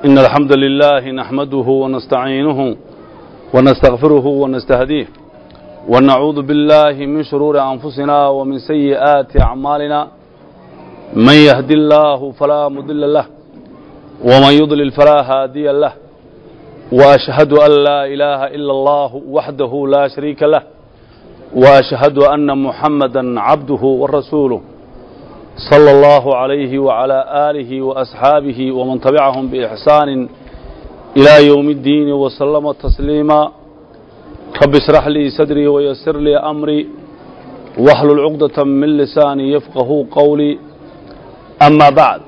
إن الحمد لله نحمده ونستعينه ونستغفره ونستهديه ونعوذ بالله من شرور أنفسنا ومن سيئات أعمالنا من يهدي الله فلا مضل له ومن يضلل فلا هادي له وأشهد أن لا إله إلا الله وحده لا شريك له وأشهد أن محمدا عبده ورسوله صلى الله عليه وعلى آله وأصحابه ومن تبعهم بإحسان إلى يوم الدين وسلم تسليما رب اشرح لي صدري ويسر لي أمري واحلل عقدة من لساني يفقه قولي أما بعد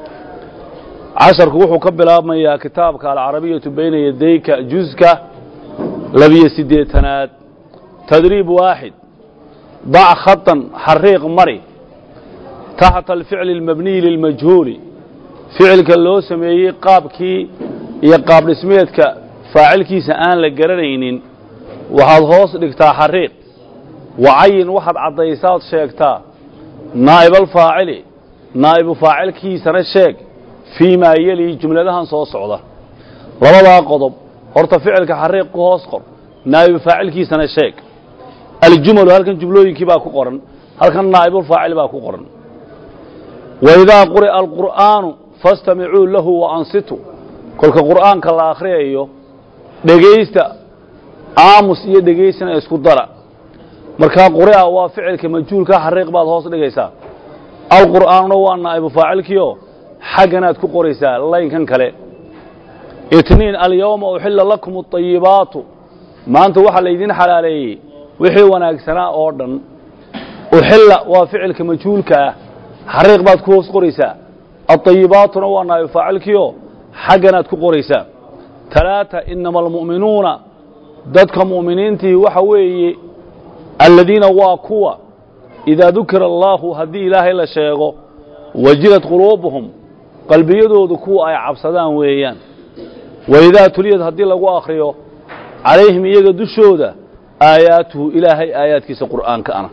casharku wuxuu ka bilaabmayaa kitaabka alcarabiyatu bayna yadayka juska labiyo siddeetanaad tadriib waaxid dac khatan xariiq mari taxta alficli almabniyi lilmajhuuli ficilka loo sameeyey qaabkii iyo qaab dhismeedka faacilkiisa aan la garanaynin waxaad hoos dhigtaa xariiq wacayin waxaad caddaysaad sheegtaa naa'ibaalfaacili naa'ibu faacilkiisana sheeg fii maa yeli jumladahan soo socda labadaa qodob horta ficilka xariiq ku hoos qor naa'ibu faacilkiisana sheeg aljumalu halkan jumlooyinkii baa ku qoran halkan naa'ibulfaacil baa ku qoran waidaa quri'a alqur'aanu fastamicuu lahu wa ansitu kolka qur'aanka la akhriyayo dhegaysta aamus iyo dhegaysana isku dara markaa quri'a waa ficilka majhuulka xariiq baad hoos dhigaysaa alqur'aanuna waa naa'ibu faacilkiio xagganaad ku qoraysaa laynkan kale itniin alyawma uxilla lakum aayibaatu maanta waxaa laydin xalaaleeyey wixii wanaagsanaa oo dhan uxilla waa ficilka majhuulka ah xariiq baad ku hoos qoraysaa aayibaatuna waa naa'ibu faacilkiio xagganaad ku qoraysaa talaata inama almu'minuuna dadka mu'miniintii waxa weeye alladiina waa kuwa idaa dukira allaahu haddii ilaahay la sheego wajilad quluubuhum qalbiyadoodu kuwa ay cabsadaan weeyaan waidaa tuliyad haddii lagu akhriyo calayhim iyaga dushooda aayaatuhu ilaahay aayaadkiisa qur'aanka ana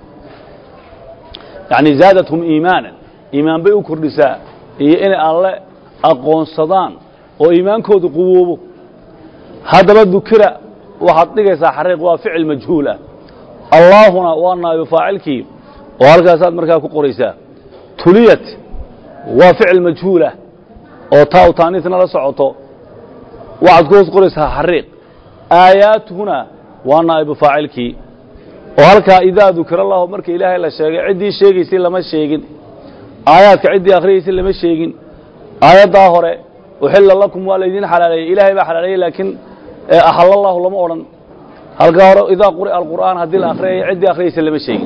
yacni zaadathum iimaanan iimaan bay u kordhisaa iyo inay alle aqoonsadaan oo iimaankoodu quwoobo haddaba dukira waxaad dhigaysaa xariiq waa ficil majhuul ah allaahuna waa naa'ibu faacilkii oo halkaasaad markaa ku qoraysaa tuliyat waa ficil majhuul ah oo taa u taaniisna la socoto waxaad ku hoos qoraysaa xariiq aayaatuhuna waa naa'ibu faacilkii oo halkaa idaa dukira allahu marka ilaahay la sheegay ciddii sheegaysay lama sheegin aayaadka ciddii akhriyaysay lama sheegin aayaddaa hore uxilla lakum waa laydin xalaaleeyey ilaahay baa xalaaleeyey laakiin axalallahu lama odhan halkaa hore idaa quri'a alqur'aan haddii la akhriyaya ciddii akhriyaysay lama sheegin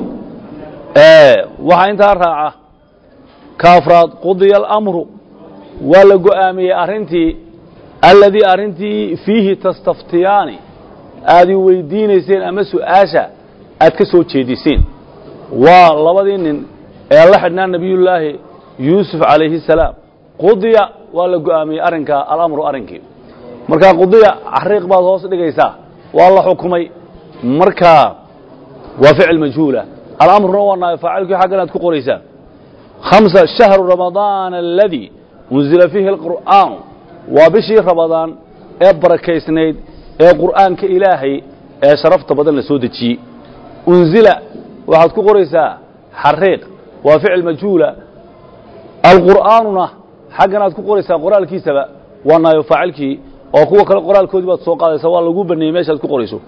waxaa intaa raaca ka afraad qudiya alamru waa la go'aamiyey arrintii alladii arrintii fiihi tastaftiyaani aad i weydiinayseen ama su'aasha aad ka soo jeediseen waa labadii nin ee la xidhnaa nebiyullaahi yuusuf calayhi salaam qudiya waa la go'aamiyey arrinkaa alamru arrinkii markaa qudiya xariiq baad hoos dhigaysaa waa la xukumay markaa waa ficil majhuula alamruna waa naayo faacilkii xaggan aad ku qoraysaa hamsa shahru ramadaan aladii unzila fiihi alqur'aanu waa bishii ramadaan ee barakaysnayd ee qur'aanka ilaahay ee sharafta badan la soo dejiyey unzila waxaad ku qoraysaa xariiq waa ficil majhuula alqur'aanuna xaggan aad ku qoraysaa qoraalkiisaba waa naayo faacilkii oo kuwa kale qoraalkoodii baad soo qaadaysaa waa lagu baneeyey meeshaad ku qorayso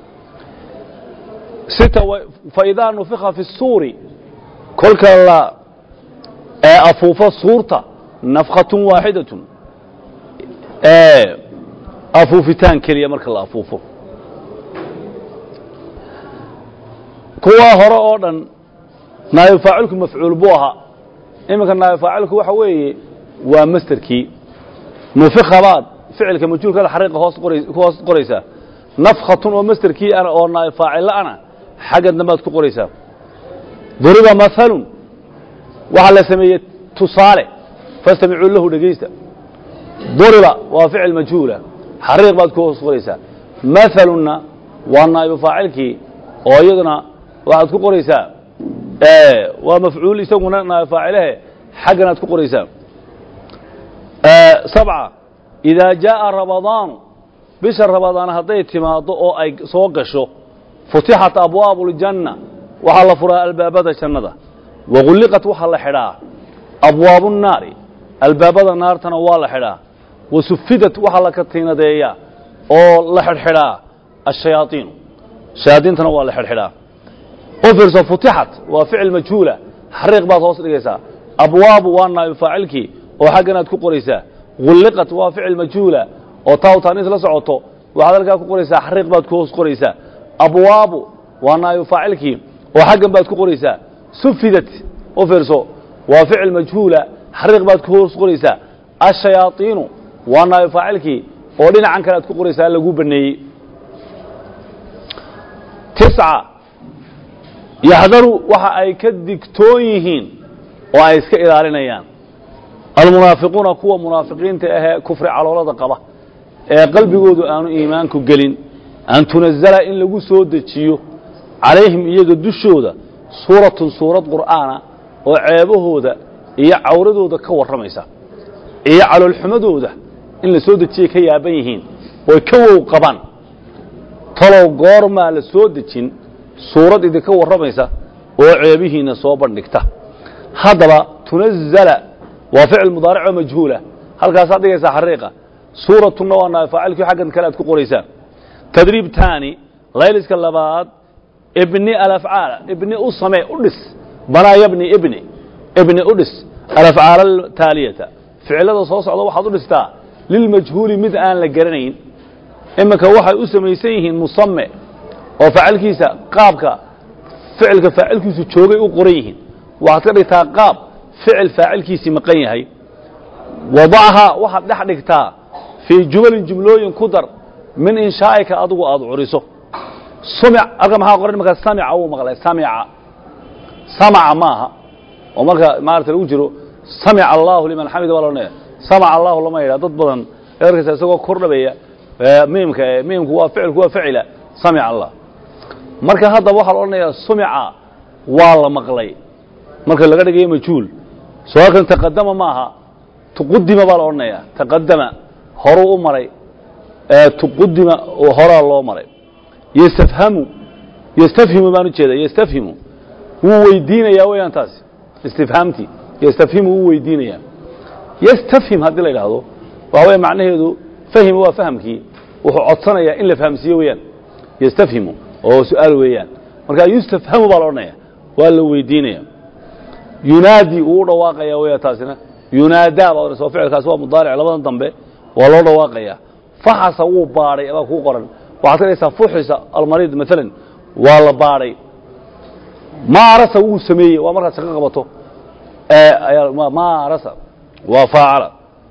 sita faidaa nufika fi suuri kolka la afuufo suurta nafkhatun waaxidatun afuufitaan keliya marka la afuufo kuwaa hore oo dhan naayo faacilku mafcuul buu ahaa iminka naayo faacilku waxa weeye waa masterkii nufika baad ficilka majhuulka xariiqa hoos ku hoos qoraysaa nafkhatun oo masterkii ana oo naayo faacilla ana xagga dambaad ku qoraysaa duriba mahalun waxaa la sameeyey tusaale fastamicuu lahu dhegaysta duriba waa ficil majhuula xariiq baad ku hoos qoraysaa mahalunna waa naa'ibu faacilkii oo iyaduna waxaad ku qoraysaa waa mafcuul isaguna naa'ibu faacilehe xagganaad ku qoraysaa sabca idaa jaa'a ramadaanu bisha ramadaan hadday timaaddo oo ay soo gasho futixat abwaabu ljanna waxaa la furaa albaabada jannada wagulliqat waxaa la xidhaa abwaabu nnaari albaabada naartana waa la xidhaa wasufidat waxaa la katiinadeeyaa oo la xidhxidhaa ashayaaiinu shayaadiintana waa la xidhxidhaa u fiirso futixat waa ficil majhuula xariiq baad hoos dhigaysaa abwaabu waa naayu faacilkii oo xaggan aad ku qoraysaa gulliqat waa ficil majhuula oo taawtaaniis la socoto waxaad halkaa ku qoraysaa xariiq baad ku hoos qoraysaa abwaabu waa naayu faacilkii oo xaggan baad ku qoraysaa sufidat u fiirso waa ficil majhuula xariiq baad ku hoos qoraysaa ashayaaiinu waa naayu faacilkii oo dhinacan kale aad ku qoraysaa lagu baneeyey tisca yaxdaru waxa ay ka digtoon yihiin oo ay iska ilaalinayaan almunaafiquuna kuwa munaafiqiinta ahee kufri caloolada qaba ee qalbigoodu aanu iimaanku gelin an tunazala in lagu soo dejiyo calayhim iyaga dushooda suuratun suurad qur'aana oo ceebahooda iyo cawradooda ka warramaysa iyo caloolxumadooda in la soo dejiyay ka yaaban yihiin oy ka wow qabaan talow goormaa la soo dejin suurad idinka warramaysa oo ceebihiinna soo bandhigta haddaba tunazala waa ficil mudaaricoo majhuula halkaasaad dhigaysaa xariiqa suuratunna waa naay faacilkii xaggan kale aad ku qoraysaa tadriib taani layliska labaad ibni alafcaala ibni u samee u dhis banaa yabni ibni ibni u dhis alafcaala taaliyata ficilada soo socda waxaad u dhistaa lilmajhuuli mid aan la garanayn iminka waxay u samaysan yihiin musame oo faacilkiisa qaabka ficilka faacilkiisu joogay u qoran yihiin waxaad ka dhigtaa qaab ficil faacilkiisii maqan yahay wadachaa waxaad dhex dhigtaa fii jumalin jumlooyin ku dar min inshaa'ika adigu aad curiso sumic halka maxaa qoran marka samica wuu maqlay samica samaca maaha oo marka maarata lagu jiro samica allahu liman xamida baa loodhanaya samaca allahu lama yidhaha dad badan eerkaysa isagoo kordhabaya miimka miimku waa ficilku waa ficila samica allah marka haddaba waxaa la odhanayaa sumica waa la maqlay marka laga dhigayo majhuul soo halkan taqadama maaha tuqudima baa la odhanayaa taqadama horuu u maray tuqudima horaa loo maray yastafhamu yastafhimu baan u jeeda yastafhimu wuu weydiinayaa weeyaan taasi istifhaamtii yastafhimu wuu weydiinayaa yastafhim haddii la idhaahdo waxa weeye macnaheedu fahima waa fahamkii wuxuu codsanayaa in la fahamsiiyo weeyaan yastafhimu oo su-aal weeyaan marka yustafhamu baa la odhanaya waa la weydiinaya yunaadi wuu u dhawaaqaya weya taasina yunaadaa baa odhanaysa ficilkaasi waa mudaaric labadan dambe waa loo dhawaaqaya faxasa wuu baadhay baa kuu qoran waxaad ka dhigaysaa fuxisa almariid maalan waa la baadhay maarasa wuu sameeyey waa markaad shaqo qabato maarasa waa faacala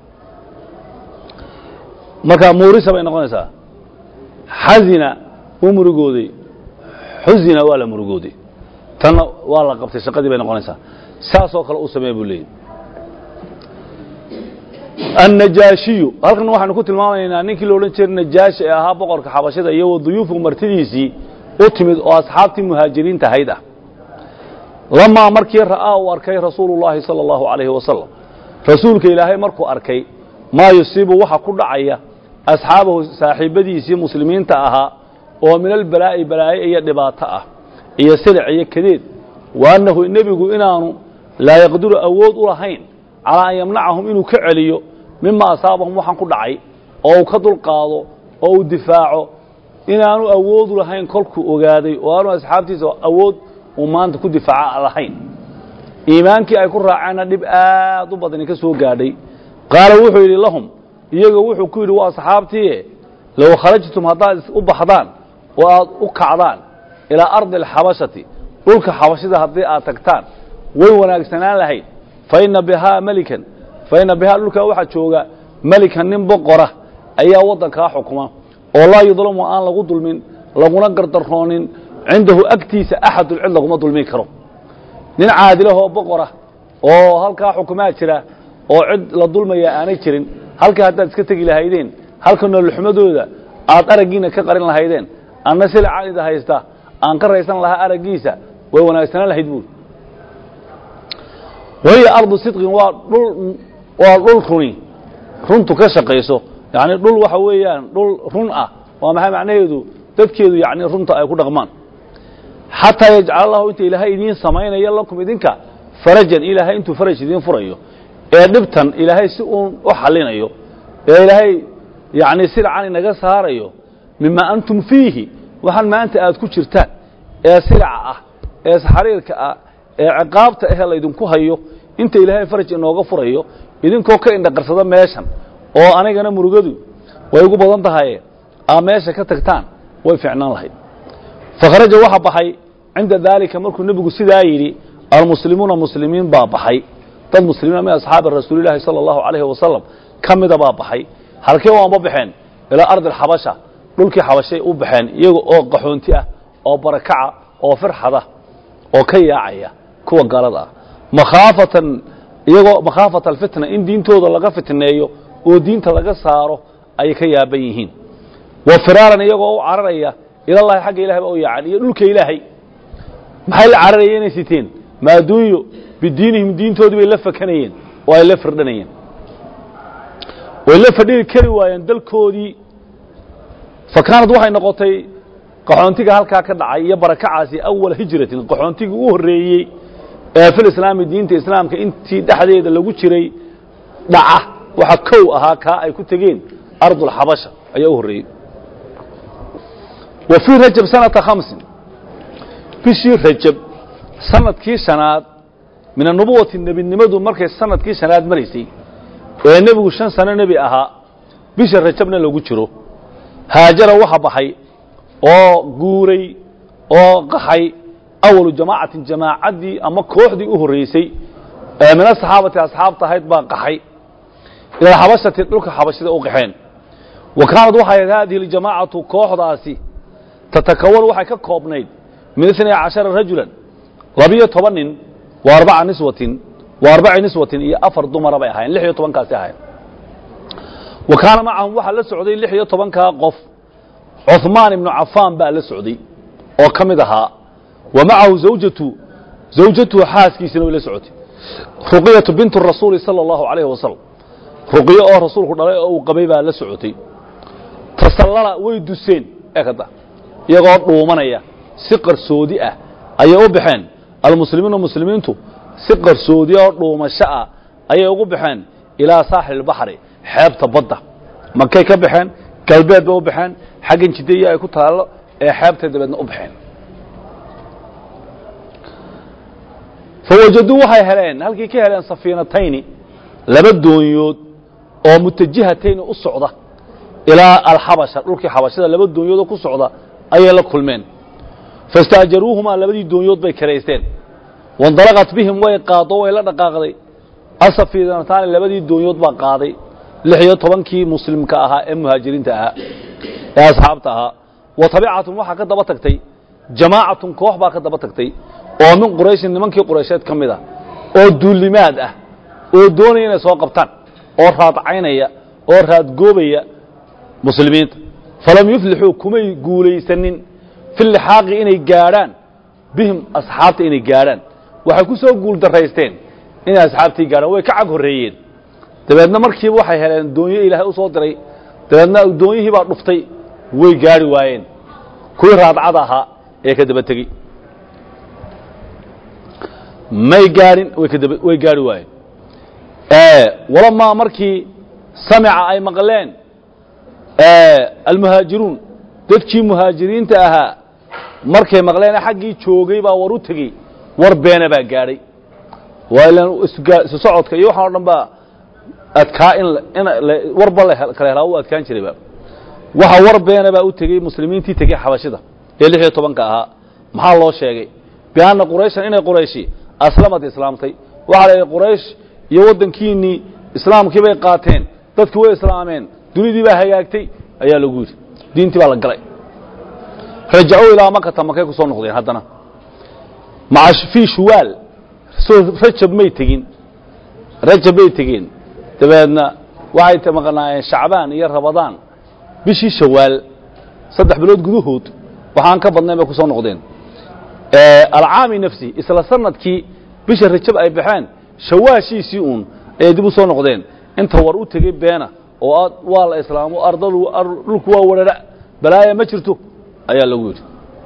marka muurisa bay noqonaysaa xazina wuu murugooday xuzina waa la murugooday tanna waa la qabtay shaqadii bay noqonaysaa saasoo kale u samee buu leeyay annajaashiyu halkan waxaynu ku tilmaamaynaa ninkii la odhan jiray najaashi ee ahaa boqorka xabashada iyo waduyuufu martidiisii u timid oo asxaabtii muhaajiriinta ahayd ah lamaa markii ra'aa uu arkay rasuulu llaahi sala allahu calayhi wasalam rasuulka ilaahay markuu arkay maa yusiibu waxa ku dhacaya asxaabahu saaxiibbadiisii muslimiinta ahaa oo min albalaa'i balaaye iyo dhibaato ah iyo silic iyo kadeed wa annahu nebigu inaanu laa yaqdiru awood u lahayn calaa an yamnacahum inuu ka celiyo mima asaabahum waxaan ku dhacay oo uu ka dulqaado oo uu difaaco inaanu awoodu lahayn kolkuu ogaaday oo aanu asxaabtiisa awood uu maanta ku difaaca lahayn iimaankii ay ku raaceenna dhib aad u badani ka soo gaadhay qaala wuxuu yidhi lahum iyaga wuxuu ku yidhi waa asxaabtiie low kharajtum haddaad u baxdaan oo aad u kacdaan ilaa ardi alxabashati dhulka xabashida haddii aad tagtaan way wanaagsanaan lahayd faina bihaa melikan faina bihaa dhulkaa waxaa jooga melikan nin boqora ayaa waddankaa xukuma oo laa yudlamu aan lagu dulmin laguna gardaroonin cindahu agtiisa axadun cid laguma dulmin karo nin caadilahoo boqora oo halkaa xukumaa jira oo cid la dulmaya aanay jirin halkaa haddaad iska tegi lahaydeen halka noolxumadooda aad araggiina ka qarin lahaydeen anna silacaan ida haysta aan ka raysan lahaa araggiisa way wanaagsanaan lahayd buuri wahiya ardu sidqin waa dhul waa dhul runi runtu ka shaqayso yacni dhul waxa weeyaan dhul run ah waa maxay macnaheedu dadkeedu yacni runta ay ku dhaqmaan xataa yajcala allahu inta ilaahay idiin samaynayo lakum idinka farajan ilaahay intuu faraj idiin furayo ee dhibtan ilaahay si uun u xallinayo ee ilaahay yacni silcan inaga saarayo mima antum fiihi waxaan maanta aad ku jirtaan ee silaca ah ee xariirka ah ee ciqaabta ahee laydinku hayo inta ilaahay faraj inooga furayo idinkoo ka indhaqarsada meeshan oo anigana murugadu way ugu badan tahaye aa meesha ka tagtaan way fiicnaan lahayd fakharaja waxa baxay cinda daalika markuu nebigu sidaa yidhi almuslimuuna muslimiin baa baxay dad muslimiina min asxaabi rasuulilaahi sala allahu calayhi wasalam ka mida baa baxay halkee waanba baxeen ilaa ardi alxabasha dhulkii xabashay u baxeen iyaga oo qaxoonti ah oo barakaca oo firxada oo ka yaacaya kuwa gaalada ah makhaafatan iyagoo makhaafata alfitna in diintooda laga fitneeyo oo diinta laga saaro ayay ka yaaban yihiin wa firaaran iyagoo u cararaya ilallahi xagga ilahay ba u yaacan iyo dhulka ilaahay maxay la cararaya inay siteen maaduunyo bidiinihim diintoodii bay la fakanayeen oo ay la firdhanayeen way la fadhiri kari waayeen dalkoodii fa kaanad waxay noqotay qaxoontiga halkaa ka dhacay iyo barakacaasi awala hijratin qaxoontigii u horreeyey ee fil islaami diinta islaamka intii dhexdeeda lagu jiray dhaca waxa kow ahaa kaa ay ku tegeen ardulxabasha ayaa u horreeyey wa fii rajab sanata khamsin bishii rajab sanadkii shanaad min anubuwati nebinimadu markay sanadkii shanaad maraysay ee nebigu shan sano nebi ahaa bisha rajabna lagu jiro haajara waxa baxay oo guuray oo qaxay awalu jamaacatin jamaacaddii ama kooxdii u horreysay ee min asaxaabati asxaabta ahayd baa qaxay ila xabashati dhulka xabashida u qaxeen wa kaanad waxay ahayd haadihi aljamaacatu kooxdaasi tatakawan waxay ka koobnayd min inay cashara rajulan labiyo toban nin wa arbaca niswatin wa arbaci niswatin iyo afar dumara bay ahaayeen lix iyo tobankaasi ahayn wa kaana macahum waxaa la socday lix iyo tobankaa qof cuثmaan ibnu cafaan baa la socday oo ka mid ahaa wa macahu zawjatu zawjatuhu xaaskiisina way la socotay ruqyatu bintu rasuuli salى اllahu alayh wasalam ruqyo oo rasuulku dhalay oo uu qabay baa la socotay tasallala way duseen ekada iyagoo dhuumanaya si qarsoodi ah ayay u baxeen almuslimiina muslimiintu si qarsoodi oo dhuumasho ah ayay ugu baxeen ilaa saaxil اbaxri xeebta badda makay ka baxeen galbeed bay u baxeen xaggan jidaya ay ku taallo ee xeebtay dabeedna u baxeen fawajaduu waxay heleen halkii ka heleen safiinatayni laba doonyood oo mutajihatayni u socda ilaa alxabasha dhulkii xabashada laba doonyoodoo ku socda ayay la kulmeen fastaajaruuhumaa labadii doonyood bay karaysteen wandalaqat bihim way qaado way la dhaqaaqday asafiinataani labadii doonyood baa qaaday lix iyo tobankii muslimka ahaa ee muhaajiriinta ahaa ee asxaabta ahaa wa tabicatum waxaa ka daba tagtay jamaacatun koox baa ka daba tagtay oo min qurayshin nimankii quraysheed ka mid ah oo duulimaad ah oo doonaya inay soo qabtaan oo raadcaynaya oo raadgoobaya muslimiinta falam yuflixuu kumay guulaysanin fi lixaaqi inay gaadhaan bihim asxaabta inay gaadhaan waxay ku soo guul daraysteen inay asxaabtii gaadhaan way ka cag horreeyeen dabeedna markiiba waxay heleen doonyo ilaahay u soo diray dabeedna doonyihii baa dhuftay way gaari waayeen kuwii raadcada ahaa ee ka daba tegey may gaadhin way kadaba way gaari waayeen walamaa markii samica ay maqleen almuhaajiruun dadkii muhaajiriinta ahaa markay maqleen xaggii joogay baa war u tegey war beena baa gaadhay waa ilaan isu socodka iyo waxaan o dhan baa adkaa in in warba la kala helaa u adkaan jirayba waxa war beena baa u tegey muslimiintii tegey xabashida ee lix iyo tobanka ahaa maxaa loo sheegay bianna qurayshan inay qurayshi aslamad islaamtay waxaa la yidhi quraysh iyo waddankiinnii islaamkii bay qaateen dadkii way islaameen dunidii baa hagaagtay ayaa lagu yidhi diintii baa la galay rajacuu ilaa makata makay ku soo noqdeen haddana maca fii shuwaal soo rajab may tegin rajab bay tegeen dabeedna waxay maqnaayeen shacbaan iyo rabadaan bishii shawaal saddex bilood gudahood waxaan ka badnayn bay ku soo noqdeen alcaami nafsi isla sanadkii bisha rajab ay baxeen shawaashiisii uun ayay dib u soo noqdeen inta war u tegey beena oo waa la islaamo ardadu dhulku waa wadhadha balaaya ma jirto ayaa lagu yidhi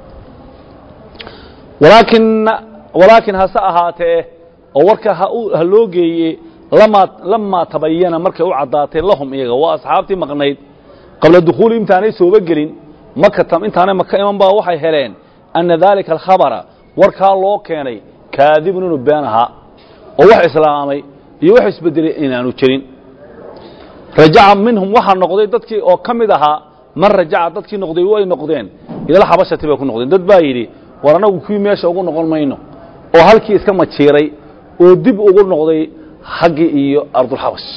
walaakin walaakin hase ahaatee oo warka ha loo geeye lamaa lamaa tabayana markay u caddaatay lahum iyaga waa asxaabtii maqnayd qabla dukhuuli intaanay sooba gelin makata intaanay maka iman baa waxay heleen anna daalika alkhabara warkaa loo keenay kaadibun inuu been ahaa oo wax islaamay iyo wax isbedelay inaanu jirin rajaca minhum waxaa noqday dadkii oo ka mid ahaa man rajaca dadkii noqday way noqdeen ilal xabashati bay ku noqdeen dad baa yidhi war annagu kuwii meesha ugu noqon mayno oo halkii iska majiiray oo dib ugu noqday xaggii iyo ardulxabash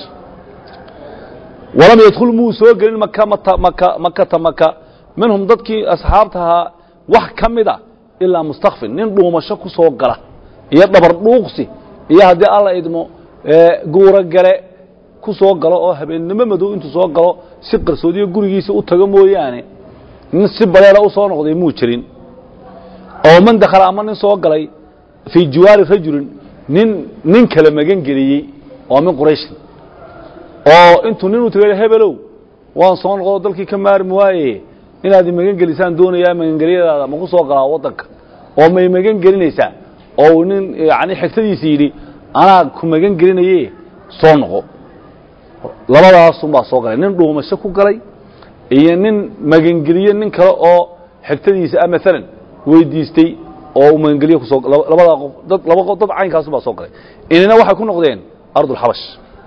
walam yadkhul muu soo gelin maka makata maka minhum dadkii asxaabtahaa wax ka mida ilaa mustakfin nin dhuumasho ku soo gala iyo dhabar dhuuqsi iyo haddii alla idmo guuro gale ku soo galo oo habeennimo madow intuu soo galo si qarsoodiyo gurigiisa u tago mooyaane nin si baleela u soo noqday muu jirin oo man dakhala ama nin soo galay fii jiwaari rajulin nin nin kale magan geliyey oo min qurayshin oo intuu nin u tagay hebelow waan soo noqdo dalkii ka maarmi waaye inaad magan gelisaan doonayaa magangelyadaada ma ku soo galaa waddanka oo may magan gelinaysaa oo nin yani xigtadiisa yidhi anaa ku magan gelinaye soo noqo labadaasunbaa soo galay nin dhuumasho ku galay iyo nin magangeliye nin kale oo xigtadiisa ah maalan weydiistay oo uu magangeliye kusoo labadaa qof dad laba qof dad caynkaasu baa soo galay inina waxay ku noqdeen ardulxabash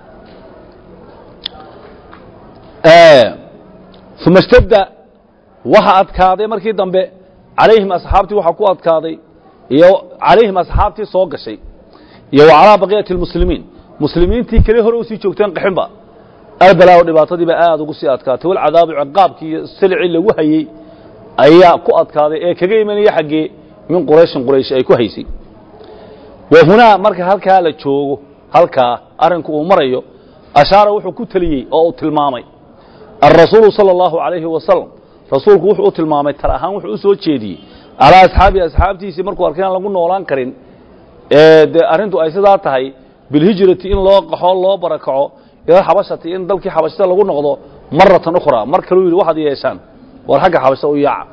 uma ishtadda waxa adkaaday markii dambe calayhim asxaabtii waxaa ku adkaaday iyo calayhim asxaabtii soo gashay iyo wa calaa baqiyati اlmuslimiin muslimiintii keli hore usii joogteen qaxinba albalaa dhibaatadiiba aad ugu sii adkaatay walcadaabu ciqaabkii iyo silicii lagu hayey ayaa ku adkaaday ee kaga imanaya xaggee min qurayshin quraysh ay ku haysay wa hunaa marka halkaa la joogo halkaa arrinku uu marayo ashaara wuxuu ku teliyey oo uu tilmaamay alrasuulu salى اllahu عalayhi wasalam rasuulku wuxuu u tilmaamay tar ahaan wuxuu u soo jeediyey calaa asxaabii asxaabtiisii markuu arkay aan lagu noolaan karin ee dee arrintu ay sidaa tahay bilhijrati in loo qaxo loo barakaco ila xabashati in dalkii xabashada lagu noqdo maratan ukhraa mar kaluu yidhi waxaad yeeshaan war xagga xabashada u yaaca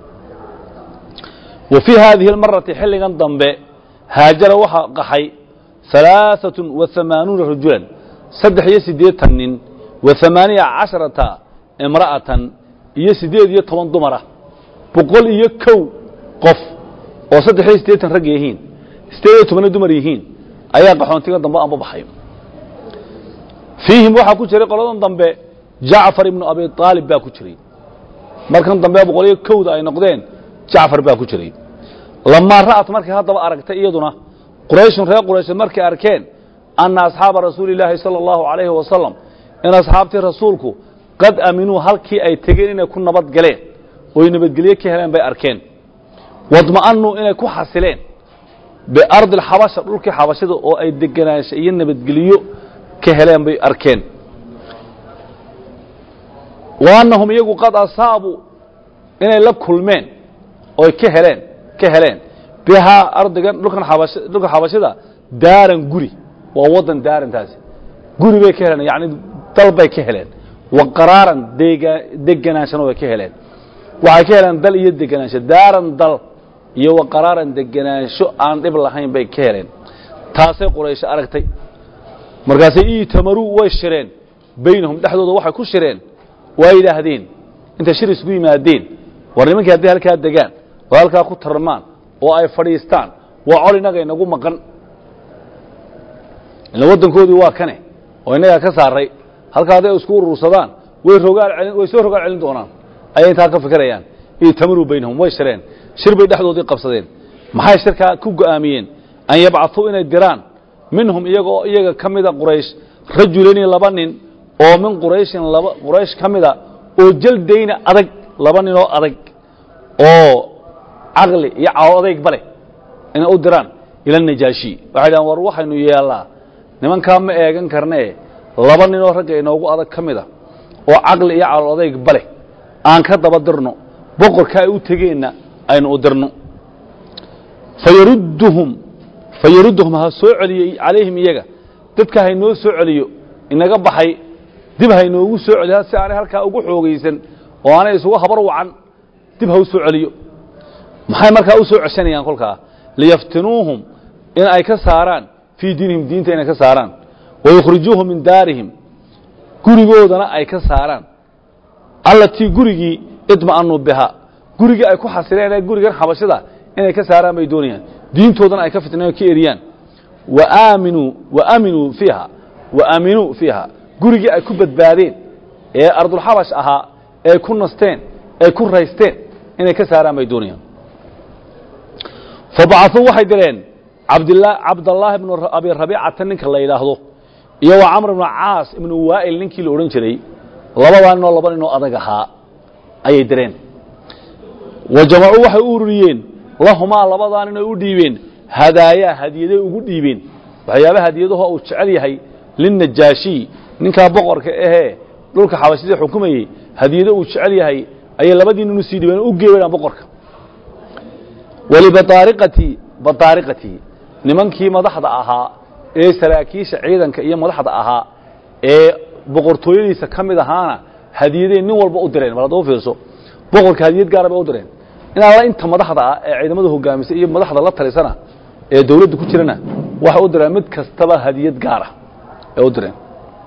wa fii haadihi اlmarati xilligan dambe haajara waxaa qaxay ثalaaثaة وaثamaanuuna rajulan saddex iyo siddeetan nin wa ثamaaniya casharata imra'atan iyo siddeed iyo toban dumara boqol iyo kow qof oo saddex iyo siddeetan rag yihiin siddeed iyo tobanna dumar yihiin ayaa qaxoontiga dambe anba baxay fiihim waxaa ku jiray qoladan dambe jacfar ibnu abi aalib baa ku jiray markan dambe boqol iyo kowda ay noqdeen jacfar baa ku jiray lamaa ra'at markay haddaba aragtay iyaduna qurayshun reer quraysheed markay arkeen anna asxaaba rasuuli illaahi sala allahu calayhi wasalam in asxaabtii rasuulku qad aaminuu halkii ay tegeen inay ku nabad galeen oy nabadgelye ka heleen bay arkeen wadma'anuu inay ku xasileen biardi alxabasha dhulkii xabashada oo ay degenaansha iyo nabadgelyo ka heleen bay arkeen wa annahum iyagu qad asaabuu inay la kulmeen oy ka heleen ka heleen bihaa ardigan dhulkan xabash dhulka xabashada daaran guri waa waddan daarantaasi guri bay ka heleen yacni dal bay ka heleen wa qaraaran deega deganaanshana way ka heleen waxay ka heleen dal iyo deganaansho daaran dal iyo wa qaraaran deganaansho aan dhib lahayn bay ka heleen taasay quraysho aragtay markaasay iitamaruu way shireen baynahum dhexdooda waxay ku shireen waa yidhaahdeen intay shir isugu yimaadeen war nimankii hadday halkaa degaan oo halkaa ku tarmaan oo ay fadhiistaan waa col innaga inagu maqan ila waddankoodii waa kane oo innagaa ka saaray halkaa hadday isku urursadaan way rogaal celin way soo rogaal celin doonaan ayay intaa ka fikirayaan iitamaruu baynahum way shireen shir bay dhexdoodii qabsadeen maxay shirkaa ku go'aamiyeen an yabcatuu inay diraan minhum iyagoo iyaga ka mida quraysh rajulani laba nin oo min qurayshin laba quraysh ka mida oo jaldayna adag laba ninoo adag oo caqli iyo cawo adayg bale inay u diraan ila najaashi waxay dhahan war waxaynu yeellaa nimankaa ma eegan karnee laba ninoo ragga inoogu adag ka mida oo caqli iyo cawo adayg bale aan ka daba dirno boqorka ay u tegeenna aynu u dirno fayarudduhum fayarudduhum ha soo celiyo calayhim iyaga dadka haynoo soo celiyo inaga baxay dib haynoogu soo celiya si aanay halkaa ugu xoogaysan oo aanay isugu habar wacan dib ha u soo celiyo maxay markaa u soo ceshanayaan kolkaa liyaftinuuhum in ay ka saaraan fii diinihim diinta inay ka saaraan wayukhrijuuhum min daarihim gurigoodana ay ka saaraan allatii gurigii idma'anuu bihaa gurigii ay ku xasileen ee gurigan xabashada inay ka saaraan bay doonayaan diintoodana ay ka fitneen oo ka eriyaan waaminuu waaminuu fiiha waaminuu fiiha gurigii ay ku badbaadeen ee ardulxabash ahaa ee ku nasteen ee ku raysteen inay ka saaraan bay doonayaan fabacuu waxay direen cabdla cabdallaahi bnu abi rabiicata ninka la yidhaahdo iyo wa camr ibnu caas ibnu waa'il ninkii la odhan jiray labadaa ninoo laba ninoo adag ahaa ayay direen wa jamacuu waxay u ururiyeen lahumaa labadaa nin ay u dhiibeen hadaayaa hadiyaday ugu dhiibeen waxyaabaha hadiyadaho uu jecel yahay linnajaashiy ninkaa boqorka ahee dhulka xabashida xukumayey hadiyado uu jecel yahay ayay labadii nin u sii dhiibeen u geebayaan boqorka walibaaariqati badaariqatii nimankii madaxda ahaa ee saraakiisha ciidanka iyo madaxda ahaa ee boqortooyadiisa ka mid ahaana hadiyaday nin walba u direen bal hadda u fiirso boqorka hadiyad gaara bay u direen in alla inta madaxda ah ee ciidamada hogaamisa iyo madaxda la talisana ee dawladda ku jirana waxay u direen mid kastaba hadiyad gaara ee u direen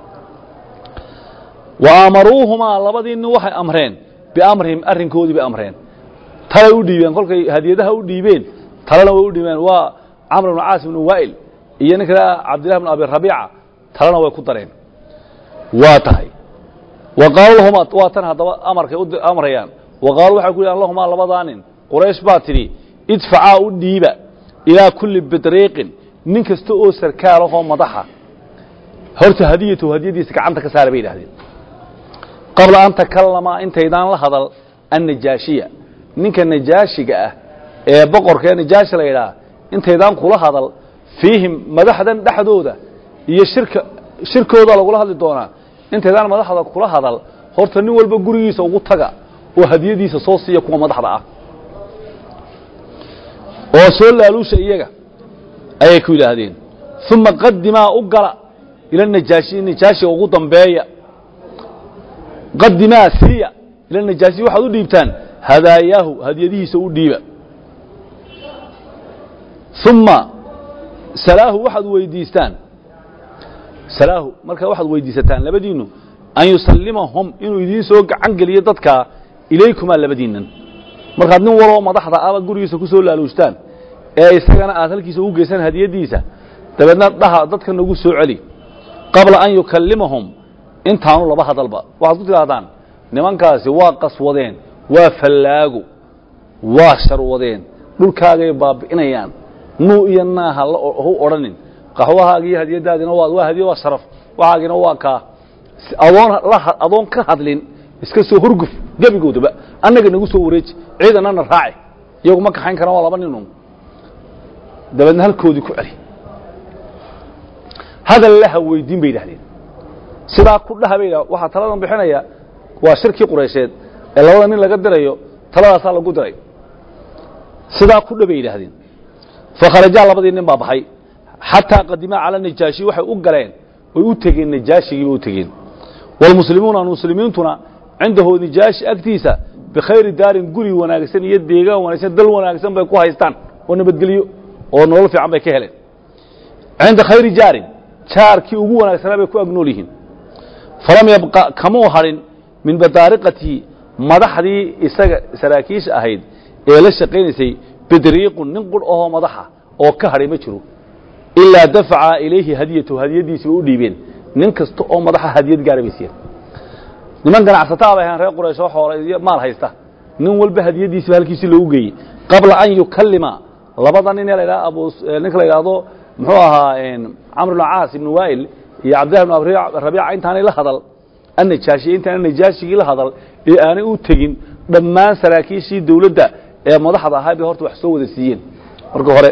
wa aamaruuhumaa labadii nin waxay amreen biamrihim arrinkoodii bay amreen talay u dhiibeen kolkay hadiyadaha u dhiibeen talena way u dhiibeen waa camr ibnu caas ibnu waa'il iyo ninka cabdillahi bnu abi rabiica talena way ku dareen waa tahay wa qaalu lahuma waa tan haddaba amarkay amrayaan wa qaalu waxay ku yidhahan lahumaa labadaa nin quraysh baa tidhi idfacaa u dhiiba ilaa kulli bidriiqin nin kasta oo sarkaal ahoo madaxa horta hadiyatu hadiyadiisa gacanta ka saara bay yidhahdeen qabla an takallama intaydaan la hadal annajaashiya ninka najaashiga ah ee boqorka ee najaashi la yidhaah intaydaan kula hadal fiihim madaxdan dhexdooda iyo shirka shirkooda lagula hadli doonaa intaydaan madaxda kula hadal horta nin walba gurigiisa ugu taga oo hadiyadiisa soo siiya kuwa madaxda ah oo soo laaluusha iyaga ayay ku yidhaahdeen uma qadimaa u gala ila najaashi najaashiga ugu dambeeya qadimaa siiya ila najaashi waxaad u dhiibtaan hadaayaahu hadiyadihiisa u dhiiba uma salaahu waxaad weydiistaan salaahu markaa waxaad weydiisataan labadiinnu an yusallimahum inuu idiin soo gacan geliyo dadkaa ilaykumaa labadiinnan markaad nin waloo madaxda abaad gurigiisa ku soo laaluushtaan ee isagana aad halkiisa ugu geysaan hadiyaddiisa dabeedna dhaha dadka nagu soo celi qabla an yukallimahum intaanu laba hadalba waxaad ku tidhaahdaan nimankaasi waa qaswadeen waa fallaago waa sharwadeen dhulkaagay baabi'inayaan nuu iyo naaha hu odhanin qaxwahaaga iyo hadiyadaadina waa waa hadiya waa sharaf waxaagina waa kaa adoon la adoon ka hadlin iska soo hurguf gebigoodaba annaga nagu soo wareeji ciidanana raaci iyagu ma kaxayn karaan waa laba ninun dabeedna halkoodii ku celi hadal laha weydiin bay yidhahdeen sidaa ku dhaha bay yidhah waxaa taladan bixinaya waa shirkii quraysheed ee labada nin laga dirayo taladaasaa lagu diray sidaa ku dha bay yidhaahdeen fakharajaa labadii nin baa baxay xataa qadimaa cala najaashi waxay u galeen way u tegeen najaashigiibay u tegeen waalmuslimuuna muslimiintuna cindahu najaashi agtiisa bikhayri daarin guri wanaagsan iyo deegaan wanaagsan dal wanaagsan bay ku haystaan oo nabadgelyo oo nolol fiican bay ka heleen cinda khayri jaarin jaarkii ugu wanaagsanaa bay ku agnool yihiin falam yabqa kamuu hadhin min badaariqatihi madaxdii isaga saraakiisha ahayd ee la shaqaynaysay bidriiqun nin qur ahoo madaxa oo ka hadhay ma jiro ilaa dafaca ilayhi hadiyatahu hadiyadiisii bay u dhiibeen nin kasta oo madaxa hadiyad gaara bay siiyeen niman ganacsataa bay ahayn reer quraysh oo xoole iyo maal haysta nin walba hadiyadiisiiba halkiisii loogu geeyey qabla an yukallima labada nin ee la yidhaha abu ninka la yidhaahdo muxuu ahaa camr ibnu caas ibnu waa'il iyo cabdillahi ibnu rabiica intaanay la hadal annajaashiya intaanay najaashigii la hadal ee aanay u tegin dhammaan saraakiishii dawladda ee madaxda ahaa bay horta wax soo wada siiyeen marka hore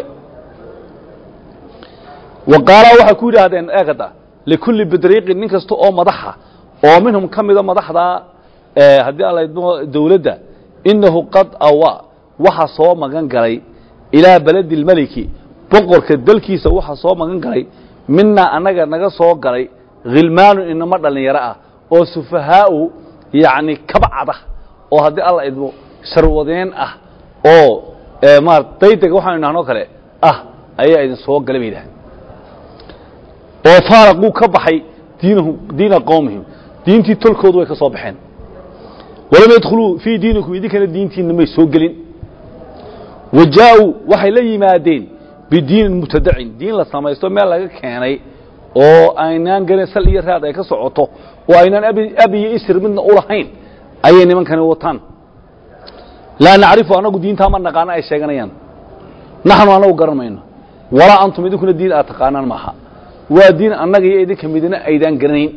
wa qaala waxay ku yidhaahdeen eegada likulli bidriiqin nin kasta oo madaxa oo minhum ka mida madaxda haddii aan laydmo dawladda innahu qad awa waxa soo magan galay ilaa beledi اlmeliki boqorka dalkiisa waxa soo magan galay minaa annaga naga soo galay khilmaanu inamo dhallinyaro ah oo sufahaau yacni kabcada oo haddii alla idmo sharwadeen ah oo maar daydega waxaanu idhahnoo kale ah ayaa idin soo galay bay yidhahdeen oo faaraquu ka baxay diinahum diina qowmihim diintii tolkoodu way ka soo baxeen walam yadkhuluu fii diinikum idinkana diintiinna may soo gelin wa jaa-uu waxay la yimaadeen bidiinin mubtadacin diin la samaysto meel laga keenay oo aynaan garan sal iyo raad ay ka socoto oo aynaan abi iyo isr midna u lahayn ayay nimankani wataan laa nacrifu annagu diintaa ma naqaano ay sheeganayaan naxnu annagu garan mayno walaa antum idinkuna diin aad taqaanaan maaha waa diin annaga iyo idinka midna aydaan garanayn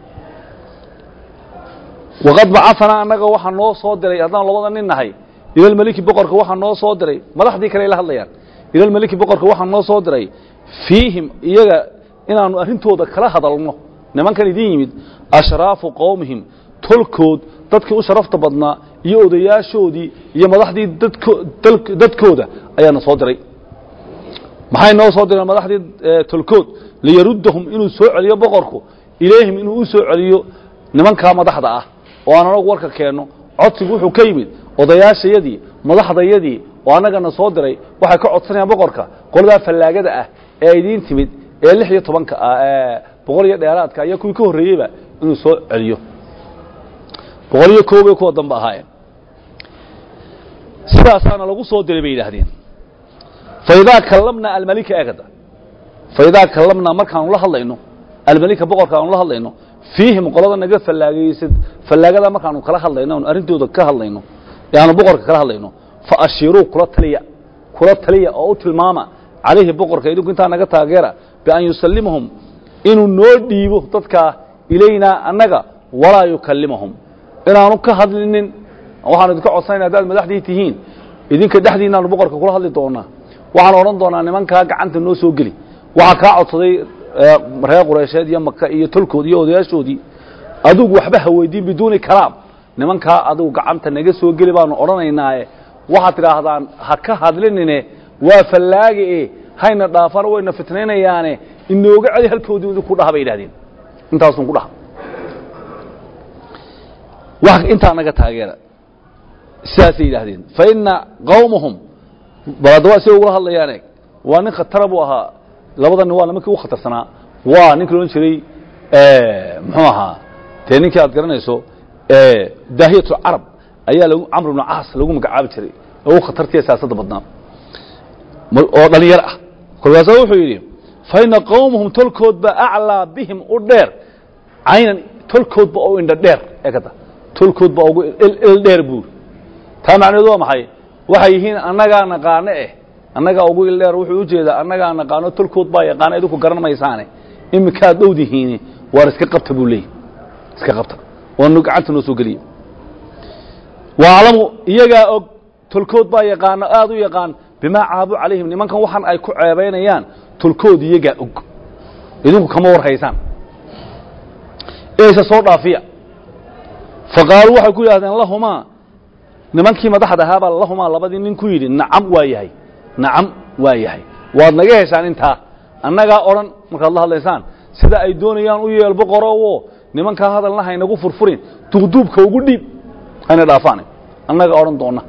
waqad bacaanaa annaga waxaa noo soo diray haddaan labada nin nahay ilalmeliki boqorka waxaa noo soo diray madaxdii kale ay la hadlayaan ilalmeliki boqorka waxaa noo soo diray fiihim iyaga inaanu arrintooda kala hadalno nimankan idin yimid ashraafu qowmihim tolkood dadkii u sharafta badnaa iyo odayaashoodii iyo madaxdii dadkooda ayaana soo diray maxay noo soo direen madaxdii tolkood liyaruddahum inuu soo celiyo boqorku ilayhim inuu u soo celiyo nimankaa madaxda ah oo aan anagu warka keenno codsigu wuxuu ka yimid odayaashayadii madaxdayadii oo annagana soo diray waxay ka codsanayaan boqorka qoladaa fallaagada ah ee idiin timid ee lix iyo tobanka ah ee boqol iyo dheeraadka iyo kuwii ka horreeyeyba inuu soo celiyo boqol iyo koobay kuwa dambe ahaayeen sidaasaana lagu soo diray bay yidhaahdeen faidaa kallamnaa almalika eegada faidaa kallamnaa markaanu la hadlayno almalika boqorka aanu la hadlayno fiihim qolada naga fallaagaysad fallaagada markaanu kala hadlayno aanu arrintooda ka hadlayno ee aanu boqorka kala hadlayno fa ashiruu kula taliya kula taliya oo u tilmaama calayhi boqorka idinku intaa naga taageera bian yusallimahum inuu noo dhiibo dadkaa ilaynaa annaga walaa yukallimahum inaanu ka hadlinin waxaanu idinka codsanayna haddaad madaxdii tihiin idinka dhexdiinaanu boqorka kula hadli doonaa waxaan odhan doonaa nimankaa gacanta noo soo geli waxaa kaa codsaday reer qureysheed iyo maka iyo tolkood iyo odayaashoodii adigu waxba ha weydiin biduuni kalaam nimankaa adigu gacanta naga soo geli baanu odhanaynaaye waxaad tidhaahdaan ha ka hadlinine waa fallaage e hayna dhaafana wayna fitnaynayaane inooga celi halkoodii idinku dhaha bay yidhahdeen intaasun ku dhaha wax intaa naga taageera sidaasay yidhaahdeen fa ina qawmahum bal haddaba siday ugula hadlayaan eeg waa nin khatara buu ahaa labada nin waa nimankii u khatarsanaa waa ninkii loodhan jiray muxuu ahaa dee ninkii aad garanayso daahiyat carab ayaa lagu camr ibnu caas lagu magacaabi jiray oo u khatartiya siyaasadda badnaa oo dhalinyaro ah kolkaasa wuxuu yidhi fa ina qawmahum tolkood ba aclaa bihim u dheer caynan tolkoodba oo indha dheer eekada tolkoodba ugu il dheer buur taa macnaheedu waa maxay waxay yihiin annagaa naqaano eh annagaa ugu ildheer wuxuu u jeedaa annagaa naqaano tolkood baa yaqaana idinku garan maysaane iminkaad dhowdihiini waar iska qabta buu leeyay iska qabta waanu gacanta noo soo geliye waaclamu iyagaa og tolkood baa yaqaano aad u yaqaan bimaa caabu calayhim nimankan waxan ay ku ceebaynayaan tolkood iyagaa og idinku kama war haysaan eese soo dhaafiya faqaaluu waxay ku yidhahdeen lahumaa nimankii madaxda ahaabaa lahumaa labadii nin ku yidhi nacam waa yahay nacam waa yahay waad naga heshaan intaa annagaa odhan markaad la hadlaysaan sida ay doonayaan u yeel boqorowo nimankaa hadalna haynagu furfurin duubduubka ugu dhiib hayna dhaafaan annaga odhan doonna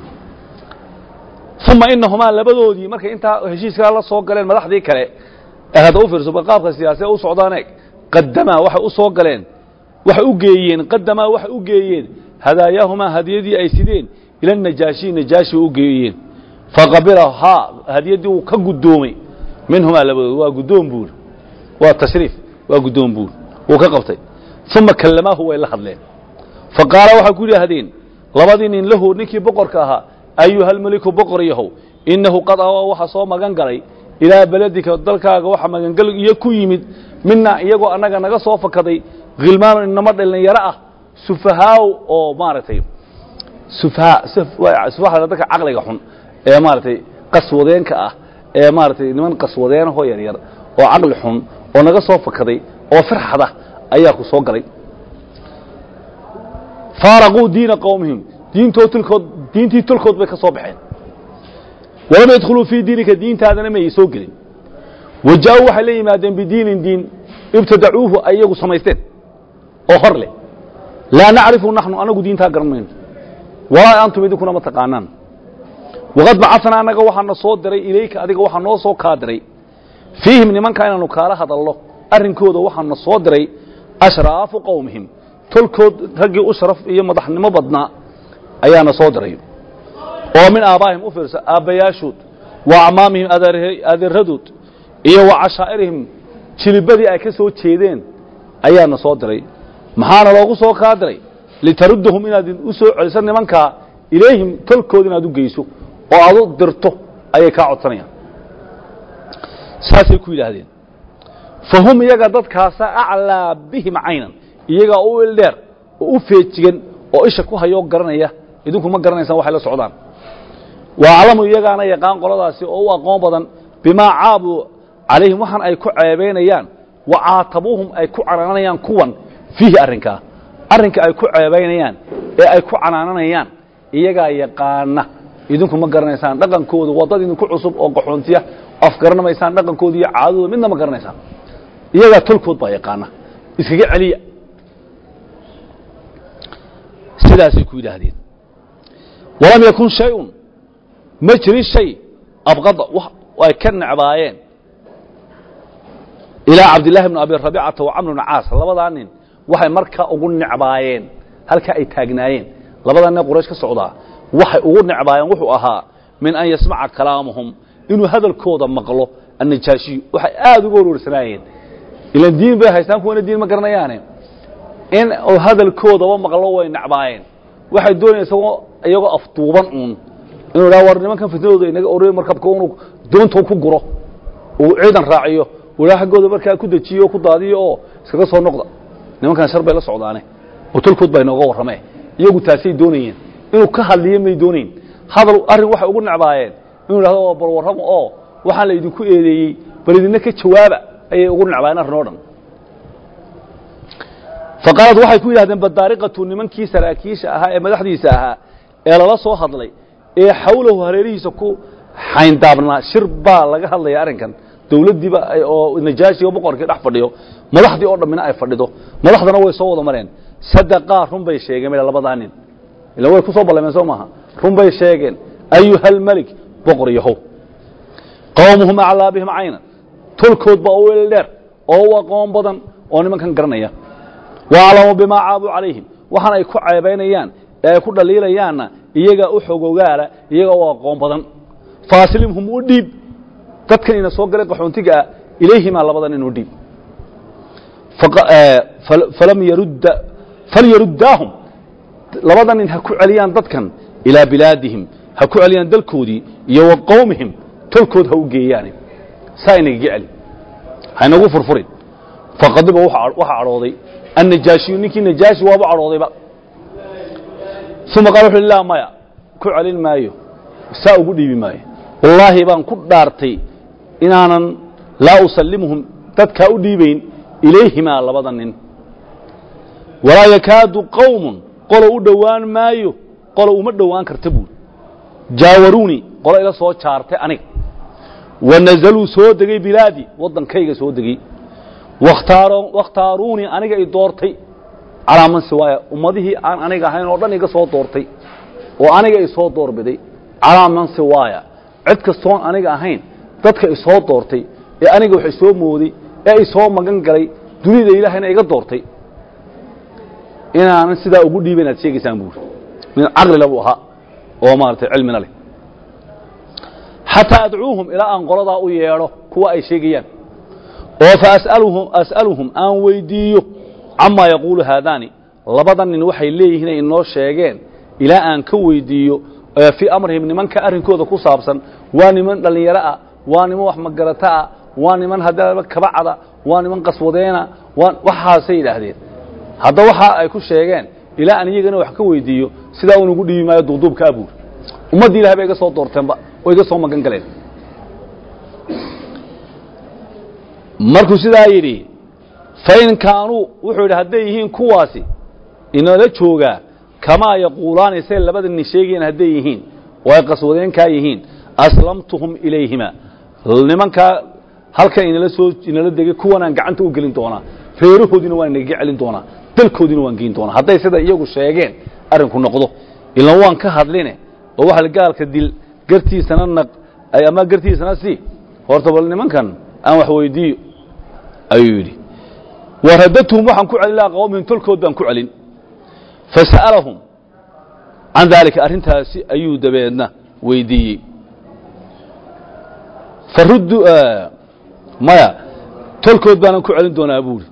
uma inahumaa labadoodii markay intaa heshiiskaa la soo galeen madaxdii kale ee hadda u fiirso qaabka siyaasee u socdaan eeg qadamaa waxay u soo galeen waxay u geeyeen qadamaa waxay u geeyeen hadaayahumaa hadiyadii ay sideen ila najaashi najaashi u geeyeen faqabila haa hadiyaddii wuu ka guddoomay minhumaa labadood waa guddoon buur waa tashriif waa guddoon buur wuu ka qabtay uma kallamaahu way la hadleen faqaala waxay ku yidhaahdeen labadii nin lahu ninkii boqorka ahaa ayuhalmeliku boqor yahow innahu qad awa waxa soo magan galay ilaa beledika dalkaaga waxa magangal iyo ku yimid mina iyagoo annaga naga soo fakaday khilmaanu inama dhalinyaro ah sufahaaw oo maaragtay sufaha sufaha dadka caqliga xun ee maaragtay qaswadeenka ah ee maaragtay niman qaswadeenahoo yaryar oo caqli xun oo naga soo fakaday oo firxada ayaa ku soo galay faaraquu diina qowmihim diintoo tulkood diintii tulkood bay ka soo baxeen walam yadkhuluu fii diinika diintaadana mayay soo gelin wa jaa-uu waxay la yimaadeen bidiinin diin ibtadacuuhu ay iyagu samaysteen oo hor leh laa nacrifu naxnu anagu diintaa garan mayno walaa antum idinkuna ma taqaanaan waqad bacanaa annaga waxaana soo diray ilayka adiga waxaa noo soo kaa diray fiihim nimanka inaanu kaala hadalno arrinkooda waxaana soo diray ashraafu qowmihim tolkood raggii u sharaf iyo madaxnimo badnaa ayaana soo diray oo min aabbaahim u fiirsa aabbayaashood wa acmaamihim adeeradood iyo wa cashaa'irihim jilibadii ay ka soo jeedeen ayaana soo diray maxaana loogu soo kaa diray litaruddahum inaad u soo celiso nimankaa ilayhim tolkood inaad u geyso oo aad u dirto ayay kaa codsanayaan saasay ku yidhaahdeen fa hum iyaga dadkaasa aclaa bihim caynan iyagaa u ildheer oo u feejigan oo isha ku hayoo garanaya idinku ma garanaysaan waxay la socdaan wa aclamu iyagaana yaqaan qoladaasi oo u aqoon badan bimaa caabuu calayhim waxaan ay ku ceebaynayaan wa caatabuuhum ay ku canaananayaan kuwan fiihi arrinkaa arrinka ay ku ceebaynayaan ee ay ku canaananayaan iyagaa yaqaana idinku ma garanaysaan dhaqankooda waa dad idinku cusub oo qaxoontiya afgaranamaysaan dhaqankooda iyo caadadooda midna ma garanaysaan iyagaa tolkood baa yaqaana iskaga celiya sidaasay ku yidhaahdeen walam yakun shay-un ma jirin shay abqada ay ka necbaayeen ilaa cabdillahi bni abi rabicata wa camr bni caas labadaa nin waxay markaa ugu necbaayeen halkaa ay taagnaayeen labadaa nin quraysh ka socdaa waxay ugu necbaayeen wuxuu ahaa min an yasmaca kalaamahum inuu hadalkooda maqlo annajaashiyu waxay aada uga warwarsanaayeen ilan diin bay haystaan kuwana diin ma garanayaane in uu hadalkoodaba maqlo way necbaayeen waxay doonayaan isagoo iyagoo afduuban uun inuu idhaha war nimankan fitnadooda inaga orey markabka unu doontou ku guro uu ciidan raaciyo uu idhaha xaggooda markaa ku dejiyo oo ku daadiyo oo iskaga soo noqda nimankan shar bay la socdaane oo tolkood baa inooga warramee iyagu taasay doonayeen inuu ka hadliyo may doonayn hadal arrin waxay ugu necbaayeen inuu idhahdo waa bal warramo oo waxaan la idinku eedeeyey bal idinna ka jawaaba ayay ugu necbaayeen arrin oo dhan faqaalad waxay ku yidhahdeen badaariqatu nimankii saraakiisha ahaa ee madaxdiisa ahaa ee lala soo hadlay ee xawlahu hareerihiisa ku xayndaabnaa shir baa laga hadlaya arrinkan dawladdiiba oo najaashiga boqorkii dhex fadhiyo madaxdii oo dhammina ay fadhido madaxdana way soo wada mareen sadaqaa run bay sheegeen meel labadaa nin ila way ku soo ballameen soo maaha run bay sheegeen ayuha almelik boqor yahow qowmuhum aclaa bihim caynan tolkood baa u el dheer oo u aqoon badan oo nimankan garanaya waaclamu bimaa caabuu calayhim waxaan ay ku ceebaynayaan ee ay ku dhaliilayaanna iyagaa u xogogaala iyagaa u aqoon badan faaslimhum u dhiib dadkan ina soo galay qaxoontiga ah ilayhimaa labadan inuu dhiib falyaruddaahum labada nin ha ku celiyaan dadkan ilaa bilaadihim ha ku celiyaan dalkoodii iyo wa qowmihim tolkood ha u geeyaane saa inagaga celi haynagu furfurin faqadiba waxaa cadhooday annajaashiyu ninkii najaashi waaba cadhoodayba uma qaal wuxu laa maya ku celin maayo saa ugu dhiibi maayo wallaahi baan ku dhaartay inaanan laa usallimuhum dadkaa u dhiibayn ilayhimaa labada nin walaa yakaadu qowmun qolo u dhowaan maayo qolo uma dhowaan karta buuri jaawaruunii qolo ila soo jaartay aniga wa nazaluu soo degay bilaadii waddankayga soo degey wakhtaaruunii aniga i doortay calaa man siwaaya ummadihii aan aniga ahayn oo dhan iga soo doortay oo aniga isoo doorbiday calaa man siwaaya cid kastoon aniga ahayn dadka isoo doortay ee aniga wax isoo mooday ee isoo magan galay dunida ilaahayna iga doortay inaanan sidaa ugu dhiiba inaad sheegaysaan buuri min caqlila buu ahaa oo maaragtay cilmina leh xataa adcuuhum ilaa aan qoladaa u yeedho kuwa ay sheegayaan oo fa as'aluhum aan weydiiyo camaa yaquulu haadaani labada nin waxay leeyihiin ay inoo sheegeen ilaa aan ka weydiiyo fii amrihim nimanka arrinkooda ku saabsan waa niman dhallinyaro ah waa niman wax magarata ah waa niman haddaba kabacada waa niman qaswadeena waxaasay yidhaahdeen hadda waxa ay ku sheegeen ilaa aan iyagana wax ka weydiiyo sidaa un ugu dhiibi maayo duuduubka abuur ummaddii ilahay bay iga soo doorteenba oo iga soo magan galeen markuu sidaa yidhi fain kaanuu wuxuu yidhi hadday yihiin kuwaasi inala joogaa kamaa yaquulaani say labada nin sheegayeen hadday yihiin oo ay qaswadeenkaa yihiin aslamtuhum ilayhima nimankaa halkan inala soo inala degay kuwanaan gacanta u gelin doonaa reerahoodiina waan inaga celin doonaa dalkoodiina waan geyn doonaa hadday sida iyagu sheegeen arrinku noqdo ilan waan ka hadline oo waxa gaalka dil gartiisana naq ay ama gartiisana si horta bal nimankan aan wax weydiiyo ayuu yidhi waradatuhum waxaan ku celin laha qawmihim tolkood baan ku celin fasa'alahum can daalika arrintaasi ayuu dabeedna weydiiyey faruddu maya tolkood baanan ku celin doonaa buuri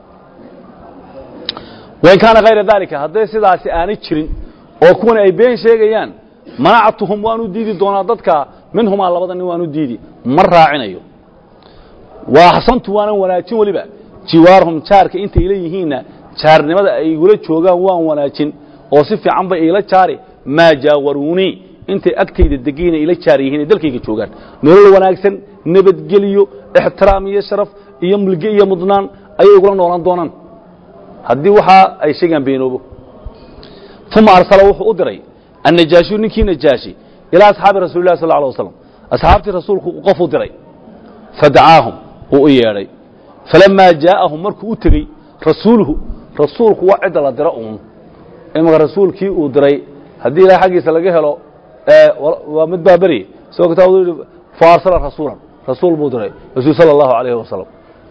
wain kaana hayra daalika hadday sidaasi aanay jirin oo kuwani ay been sheegayaan manactuhum waanu diidi doonaa dadka minhumaa labada nin waanu diidi ma raacinayo wa axsantu waanan wanaajin weliba jiwaarhum jaarka intay ila yihiinna jaarnimada ay igula joogaan waan wanaajin oo si fiican bay iila jaari maa jaawaruunii intay agtayda degayna ila jaar yihiin ay dalkayga joogaan nolol wanaagsan nabadgeliyo ixtiraam iyo sharaf iyo mulge iyo mudnaan ayay igula noolaan doonaan haddii waxaa ay sheegaan beenoobo uma arsala wuxuu u diray annajaashiyu ninkii najaashi ilaa asxaabi rasuli lah sal alه waslam asxaabtii rasuulku qof u diray fadacaahum wuu u yeedhay falamaa jaa'ahum markuu u tegey rasuuluhu rasuulku waa cidda la diro uun imaka rasuulkii uu diray haddii ilahay xaggiisa laga helo waa mid baa beri isagoo kitaabadu yidhi faarsala rasuulan rasuul buu diray rasuul sala allahu alayhi wasalam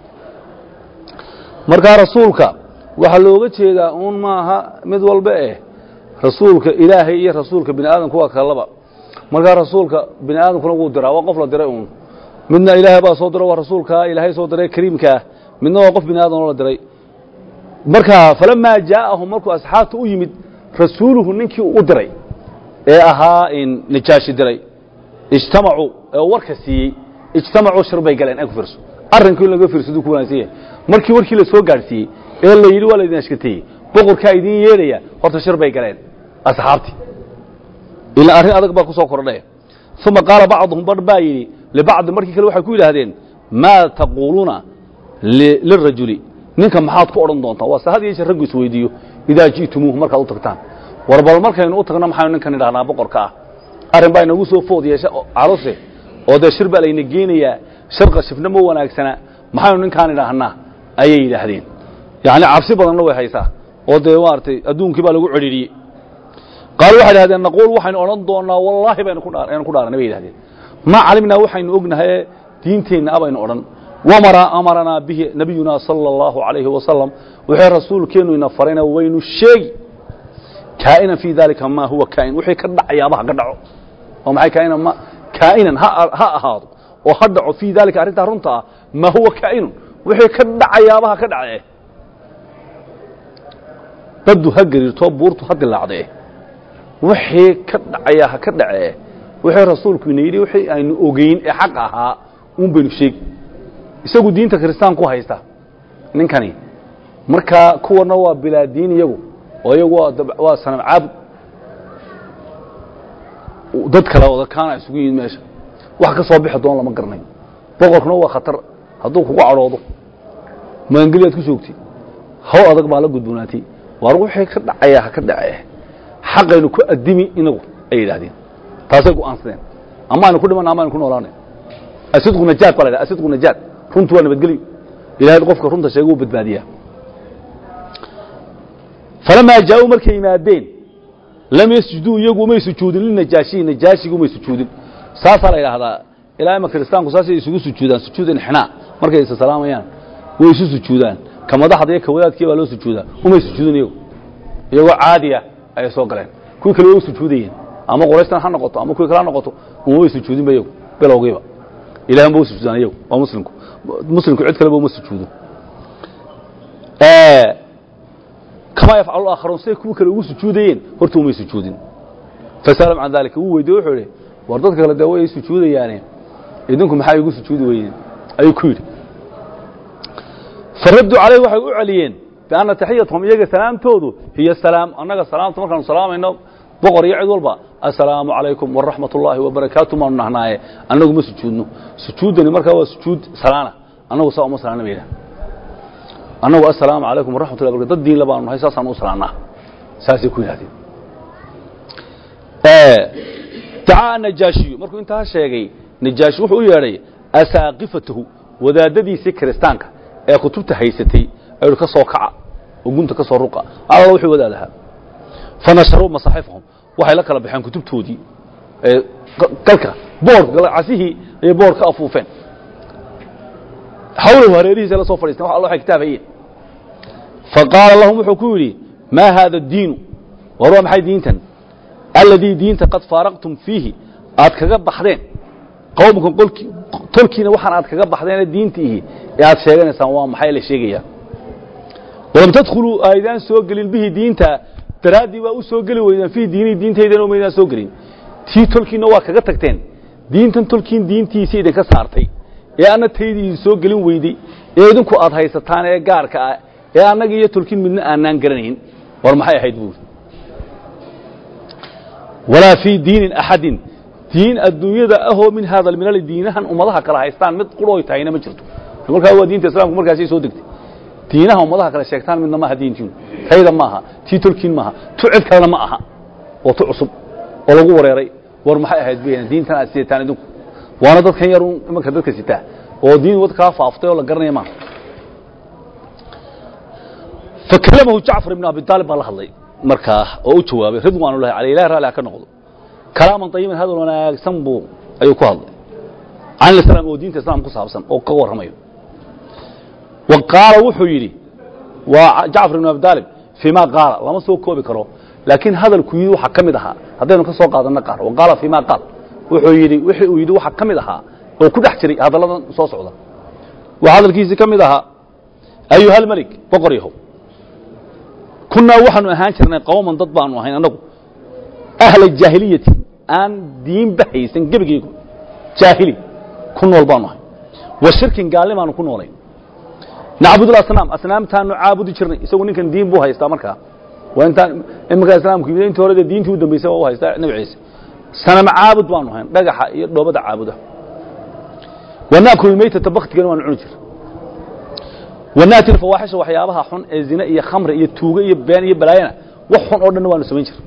markaa rasuulka waxaa looga jeedaa uun maaha mid walba eh rasuulka ilaahay iyo rasuulka bini aadamku waa kalaba markaa rasuulka bini aadamkuna wuu diraa waa qof la diray uun midna ilaahay baa soo diro waa rasuulkaa ilaahay soo diray kariimkaah midna waa qof bini aadam la diray markaa falamaa jaa'ahum markuu asxaabta u yimid rasuuluhu ninkii u diray ee ahaa najaashi diray ijtamacuu ee warka siiyey ijtamacuu shir bay galeen ag fiirso arrinkii in laga fiirsadu ku wanaagsan yahay markii warkii la soo gaadhsiiyey ee la yidhi waa laydin ashkateeyey boqorkaa idiin yeedhaya horta shir bay galeen asxaabtii ilaa arrin adag baa ku soo kordhay uma qaala bacduhum barh baa yidhi libacdi markii kale waxay ku yidhaahdeen maa taquuluuna lirajuli ninka maxaad ku odhan doontaa waa se had iyo jeer raggu isweydiiyo idaa ji'tumuuhu markaad u tagtaan war bal markaynu u tagno maxaynu ninkan idhahnaa boqorka ah arrin baa inagu soo food yeesha caruse oo dee shir baa layna geenayaa shir qashifna ma wanaagsana maxaynu ninkaan idhaahnaa ayay yidhaahdeen yacni cabsi badanna way haysaa oo dee maaragtay adduunkii baa lagu cedhiiriyey qaalu waxay idhahdeen naquul waxaynu odhan doonnaa wallaahi baynu ku aynu ku dhaaranay bay yidhahdeen ma calimnaa waxaynu ognahay diinteenna a baynu odhan wamara amaranaa bihi nabiyuna sala allahu calayhi wasalam wuxuu rasuulkeennu ina farayna waynu sheegi kaa'inan fii daalika maa huwa kaa'in wixii ka dhacayaaba ha ka dhaco oo maxay kaa'inan ma kaa'inan ha ha ahaado oo ha dhaco fii daalika arrintaa runta ah maa huwa kaa'inun wixii ka dhacayaaba ha ka dhace baddu ha gariirtoo buurtu ha dilaacdee wixii ka dhacaya ha ka dhacee wixii rasuulku ina yidhi wixii aynu ogeyn ee xaq ahaa uun baynu sheegi isagu diinta kiristaanku haysta ninkani markaa kuwana waa bilaa diin iyagu oo iyagu waa waa sanam caabud dad kale wada kaana isugu yimid meesha wax ka soo bixi doon lama garanayo boqorkuna waa khatar hadduu kugu cadhoodo maangeliyaad ku joogtay haw adag baa la gudboonaatay waar wixii ka dhacaya ha ka dhacee xaqaynu ku addimi inagu ay yidhaahdeen taasay go'aansadeen ama aynu ku dhimanna ama aynu ku noolaanay asidqu najaad baa la yidhaha asidqu najaad runtu waa nabadgelyo ilahay qofka runta sheega wuu badbaadiyaa falamaa jaa-uu markay yimaadeen lam yasjuduu iyagu umay sujuudin linajaashiyi najaashiga umay sujuudin saasaa la yidhaahdaa ilaa ima kiristaanku saasay isugu sujuudaan sujuud inxinaa markay isa salaamayaan way isu sujuudaan ka madaxda iyo ka wadaadkii baa loo sujuudaa umay sujuudin iyagu iyagoo caadiya ayay soo galeen kuwii kale way u sujuudayeen ama quraystan ha noqoto ama kuwii kale ha noqoto umamay sujuudinba iyagu bilowgiiba ilahan ba u sujuudaan iyagu waa muslimku muslimku cid kaleba uma sujuudo kamaa yafcalu aakharuun siday kuwii kale ugu sujuudayeen horta umay sujuudin fasalam can dalika wuu weydiye wuxuu idhi war dadka kale dee way sujuudayaane idinku maxaa igu sujuudi weydeen ayuu ku yidhi faraduu calayh waxay u celiyeen bianna taxiyatahum iyaga salaamtoodu hiya salaam annaga salaamta markaanu salaamayno boqor iyo cid walba assalaamu calaykum waraxmat ullaahi wabarakaatu maanu nahnaaye annagu ma sujuudno sujuuddani markaa waa sujuud salaana annagu saa uma salaana ba yidhaha annagu assalaamu calaykum waraxmat llahi barakatu dad diinla baanu nahay saasaan u salaannaa saasay ku yidhahdeen dacaa najaashiyu markuu intaa sheegay najaashi wuxuu u yeedhay asaaqifatahu wadaadadiisii kiristaanka ee kutubta haysatay ayuu ka soo kaca oo gunta ka soo ruqa alla wuxuu wadaadahaa fanasharuu masaaxifahum waxay la kala baxeen kutubtoodii ee galka boorka casihii ayay boor ka afuufeen xawlahu hareerihiisa la soo fadhiisteen wax alla waxay kitaab hayeen faqaala lahum wuxuu ku yidhi maa haada addiinu war waa maxay diintan alladii diinta qad faaraqtum fiihi aad kaga baxdeen qowmkan qolki tolkiina waxaan aad kaga baxdeene diintiihi ee aad sheeganaysaan waa maxay la sheegayaa walam tadkhuluu aydaan soo gelin bihi diinta daraaddii waa u soo geli weydaan fiihi diinihi diintaydan maydaan soo gelin tii tolkiina waa kaga tagteen diintan tolkiin diintiisa idinka saartay ee anna taydii idin soo gelin weyday ee idinku aad haysataan ee gaarka ah ee annaga iyo tolkiin midna aanaan garanayn war maxay ahayd buuri walaa fii diinin axadin diin adduunyada ahoo min haada alminali diinahan ummadaha kale haystaan mid qurooy tahayna ma jirto markaa waa diinta islamku markaasay soo degtay diinaha ummadaha kale sheegtaan midna maaha diintiinu tayda maaha tii tolkiin maaha tu cid kalena ma aha oo tu cusub oo lagu wareeray war maxay ahayd bayna diintan aad sidataan idinku waana dadkan yar imanka dadka sitaa oo diin wad kaa faaftay oo la garanaya maaha fakalamahu jacfar ibn abi aalib baa la hadlay markaa oo u jawaabay ridwaan ullahi caleyh ilahi raalli ha ka noqdo kalaaman ayiban hadal wanaagsan buu ayuu ku hadlay can islam oo diinta islam ku saabsan oo ka warramayo wa qaala wuxuu yidhi waa jacfar ibn abi aalib fii ma qaala lama soo koobi karo laakiin hadalku yidhi waxaa ka mid ahaa haddaynu ka soo qaadanno qaar wa qaala fii ma qaal wuxuu yidhi wixii uu yidhi waxaa ka mid ahaa oo ku dhex jiray hadalladan soo socda waa hadalkiisii ka mid ahaa ayuha almelik boqor yahow kunnaa waxaanu ahaan jirnay qowman dad baanu ahayn annagu ahla jaahiliyati aan diinba haysan gebigaygu jaahili ku nool baanu ahay wa shirkin gaalnimaanu ku noolayn nacbud asnaam asnaamtaanu caabudi jirnay isagu ninkan diin buu haystaa markaa waa intaan imankaa islaamku yimid intii hore dee diintii u dambaysay waa u haystaa nebi ciise sanama caabud baanu ahayn dhagaxa iyo dhoobada caabuda wa naakulu maytata baktigana waanu cuni jir wanaati fawaaxisha waxyaabaha xun ee zine iyo khamri iyo tuuge iyo been iyo balaayana wax xun oo dhanna waanu samayn jir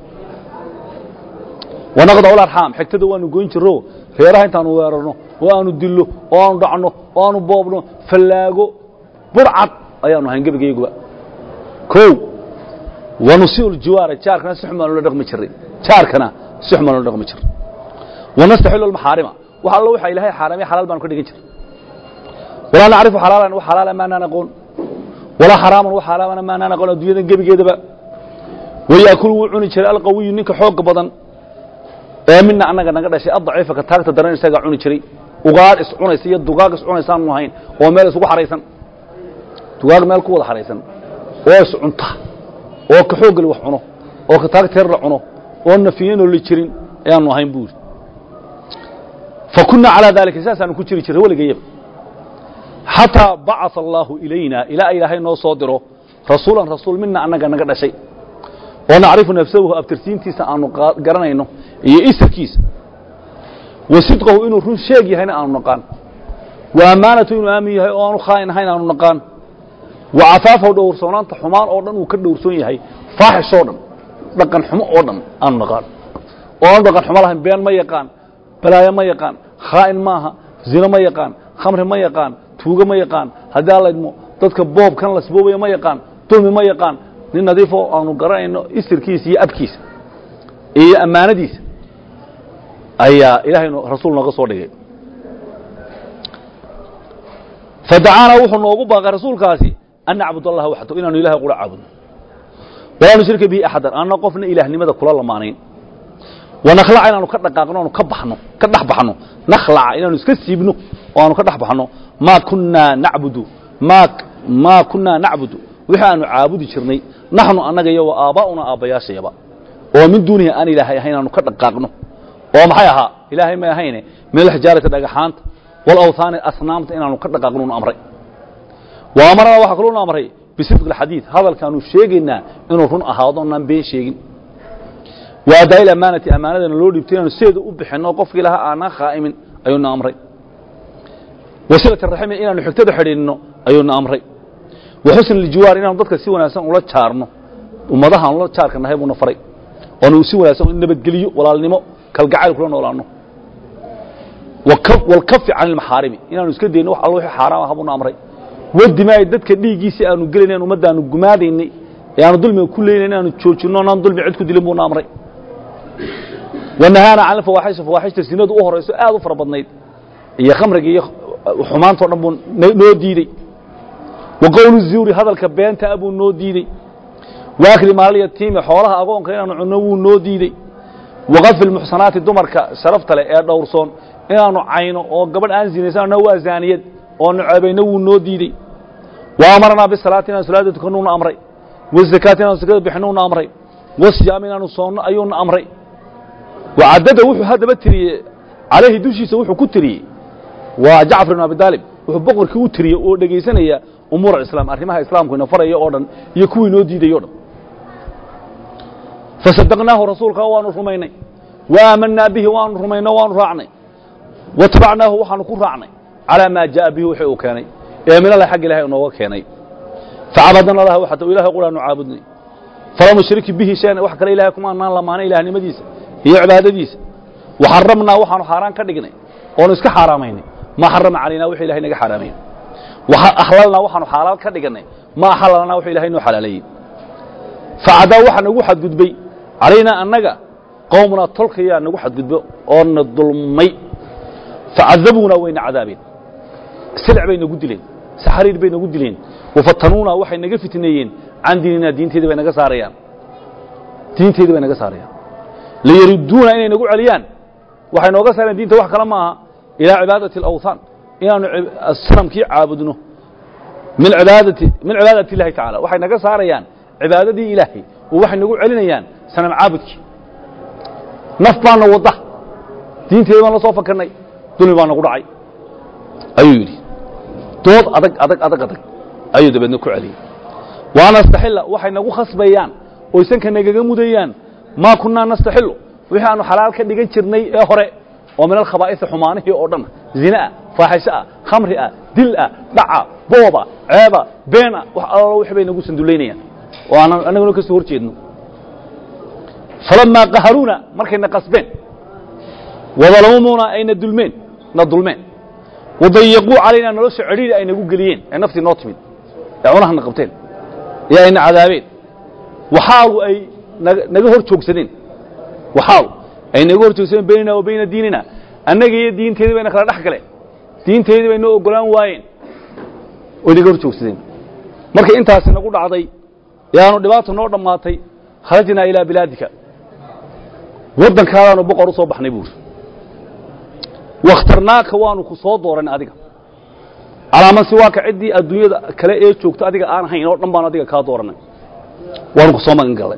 wanaqdacu larxaam xigtada waanu goyn jiro reeraha intaanu weerarno oo aanu dillo oo aanu dhacno oo aanu boobno fallaago burcad ayaanu ahayn gebigayguba o wanusiu ljiwaara jaarkana si xun baanu la dhaqmi jiray jaarkana si xun baanu la dhaqmi jiray wanastaxilu almaxaarima wax allo waxa ilaahay xaaraamay xalaal baanu ka dhigan jiray walaa nacrifu xalaalan wax xalaala maanaan aqoon walaa xaraaman wax xaraamana maanaan aqoon adduunyadan gebigeedaba wayaakulu wuu cuni jiray alqawiyu ninka xooga badan ee mina annaga naga dhashay addaciifa ka taagta daran isagaa cuni jiray ugaadh is cunaysa iyo dugaag is cunaysaanu ahayn oo meel isugu xahaysan dugaag meel ku wada xahaysan oo is cunta oo ka xoogali wax cuno oo ka taagteer la cuno oo nafiyanoo la jirin ayaanu ahayn buuri fa kunnaa calaa daalika saasaanu ku jiri jiray weligayaba xataa bacaa allaahu ilayna ilaa ilaahay noo soo diro rasuulan rasuul mina annaga naga dhashay oo nacrifu nafsahu abtirsiintiisa aanu garanayno iyo isirkiisa wa sidqahu inuu run sheeg yahayna aanu naqaan wa ammaanatu inuu aamin yahay oo aanu khaain ahayn aanu naqaan wa cafaafahu dhowrsoonaanta xumaan oo dhan uu ka dhowrsoon yahay faaxish oo dhan dhaqan xumo oo dhan aanu naqaan oo aanu dhaqan xumo lahayn been ma yaqaan balaayo ma yaqaan khaa'in maaha zino ma yaqaan khamri ma yaqaan tuugo ma yaqaan haddii alaydmo dadka boobkan lasboobaya ma yaqaan dulmi ma yaqaan nin nadiifoo aanu garanayno isirkiisa iyo abkiisa iyo ammaanadiisa ayaa ilaahay rasuul nooga soo dhigay fadacaana wuxuu noogu baaqay rasuulkaasi an nacbud allaha waxdahu inaanu ilahay qura caabudno walaa nushrika bihi axadan aanna qofna ilaahnimada kula lamaanayn wanakhlaca inaanu ka dhaqaaqno aanu ka baxno ka dhex baxno nakhlaca inaanu iska siibno oo aanu ka dhex baxno maa kunnaa nacbudu maa maa kunnaa nacbudu wixii aanu caabudi jirnay naxnu annaga iyo wa aabbaa'una aabbayaashayaba oo min duunihi aan ilaahay ahayn aanu ka dhaqaaqno oo maxay ahaa ilaahay may ahayne min alxijaarati dhagaxaanta walawhaani asnaamta inaanu ka dhaqaaqnunu amray wa amarana waxaa kaluuna amray bisidqi alxadiid hadalkaanu sheegaynaa inuu run ahaado onaan been sheegin wa adaa'i amaanati ammaanadana loo dhiibtay inaanu sideeda u bixinno qofkii lahaa aanaan khaa'imin ayuuna amray wasilati raximi inaanu xigtada xidhiidhno ayuuna amray wa xusn aljiwaar inaanu dadka si wanaagsan ula jaarno ummadahaan ula jaarka nahay buuna faray oonu si wanaagsan nabadgeliyo walaalnimo kalgacayl kula noolaano walkafi can ilmaxaarimi inaanu iska dayno wax alla wixii xaaraam aha buuna amray wadimaay dadka dhiiggiisi aanu gelinayn ummaddaanu gumaadaynay ee aanu dulmiga ku leynayn inaanu joojinno onaan dulmi cid ku dilin buuna amray wanahaana can alfawaaxisha fawaaxishta sinadu u horayso aad u fara badnayd iyo khamriga iyo xumaantao dhan buu noo diidey wa qowlu zuuri hadalka beenta buu noo diidey waakli maalyatiimi xoolaha agoonka inaanu cunno wuu noo diidey waqafi lmuxsanaati dumarka sharafta leh ee dhowrsoon inaanu cayno oo gabadh aan zinaysanna waa zaaniyad oonu ceebayno wuu noo diidey wa amaranaa bisalaati inaan salaada tukannuuna amray wazakaati inaanu sakada bixinnuuna amray wasiyaam inaanu soonno ayuuna amray wacadada wuxuu haddaba tiriyey calayhi dushiisa wuxuu ku tiriyey waa jacfar ibn abi daalib wuxuu boqorkii u tiriyey oo dhegaysanaya umuur alislaam arrimaha islaamku ina faraya oo dhan iyo kuwii noo diiday o dhan fasadaqnaahu rasuulka waanu rumaynay wa aamanaa bihi waanu rumayno waanu raacnay watabacnaahu waxaanu ku raacnay calaa maa jaءa bihi wixii uu keenay ee minala xagga ilahay inooga keenay facabadna allaha waxata ilahay quraanu caabudnay falam nushriki bihi shayan wax kale ilahay kuma anaan lamaanay ilahnimadiisa iyo cibaadadiisa waxaramnaa waxaanu xaaraan ka dhignay oonu iska xaaraamaynay maa xarama calaynaa wixii ilahay naga xaaraamaya ahlalnaa waxaanu xaalaal ka dhiganay ma axalalnaa wuxuu ilahay noo xalaaleeyey facadaa waxaa nagu xadgudbay calaynaa annaga qowmnaa tolkayaa nagu xadgudbo oo na dulmay facadabuunaa wayna cadaabeen silic bay nagu dileen saxariir bay nagu dileen wafatanuunaa waxay naga fitneeyeen can diininaa diinteedii bay naga saarayaan diinteedii bay naga saarayaan liyaruduuna inay nagu celiyaan waxay nooga saareen diinta wax kale maaha ilaa cibaadati alawthaan inaanu sanamkii caabudno min cibaadati min cibaadati illahi tacala waxay naga saarayaan cibaadadii ilaahay oo waxay nagu celinayaan sanam caabudkii naf baana wadda diinteedi baan la soo fakarnay dulmi baa nagu dhacay ayuu yidhi dood adag adag adag adag ayuu dabeedna ku celiyey waa nastaxila waxay nagu khasbayaan oy sanka nagaga mudayaan maa kunnaa nastaxilu wixii aanu xalaal ka dhigan jirnay ee hore oo min alkhabaa'isi xumaanihii oo dhan zinaah faaxisho ah khamri ah dil ah dhaca booba ceeba beena wax alalo wix bay nagu sandullaynayaan oo aanan annaguna ka soo hor jeedno falamaa qaharuuna markayna qasbeen wadalamuuna ayna dulmeen na dulmeen wadayaquu calaynaa nolosha cedhiiri ay nagu geliyeen ee naftii noo timid ee cunahana qabteen ee ayna cadaabeen waxaalu ay naga hor joogsadeen waxaalu ay naga hor joogsadeen baynana wa bayna diinina annaga iyo diinteedii bayna kala dhex galeen diinteedii bay noo ogolaan waayeen oy naga hor joogsadeen markay intaasi nagu dhacday yaanu dhibaata noo dhammaatay kharajnaa ilaa bilaadika waddankaadaanu boqor u soo baxnay buuri wakhtarnaaka waanu ku soo dooran adiga calaaman siwaaka ciddii adduunyada kale ee joogto adiga aan hayn oo dhan baanu adiga kaa dooranay waanu ku soo magan gallay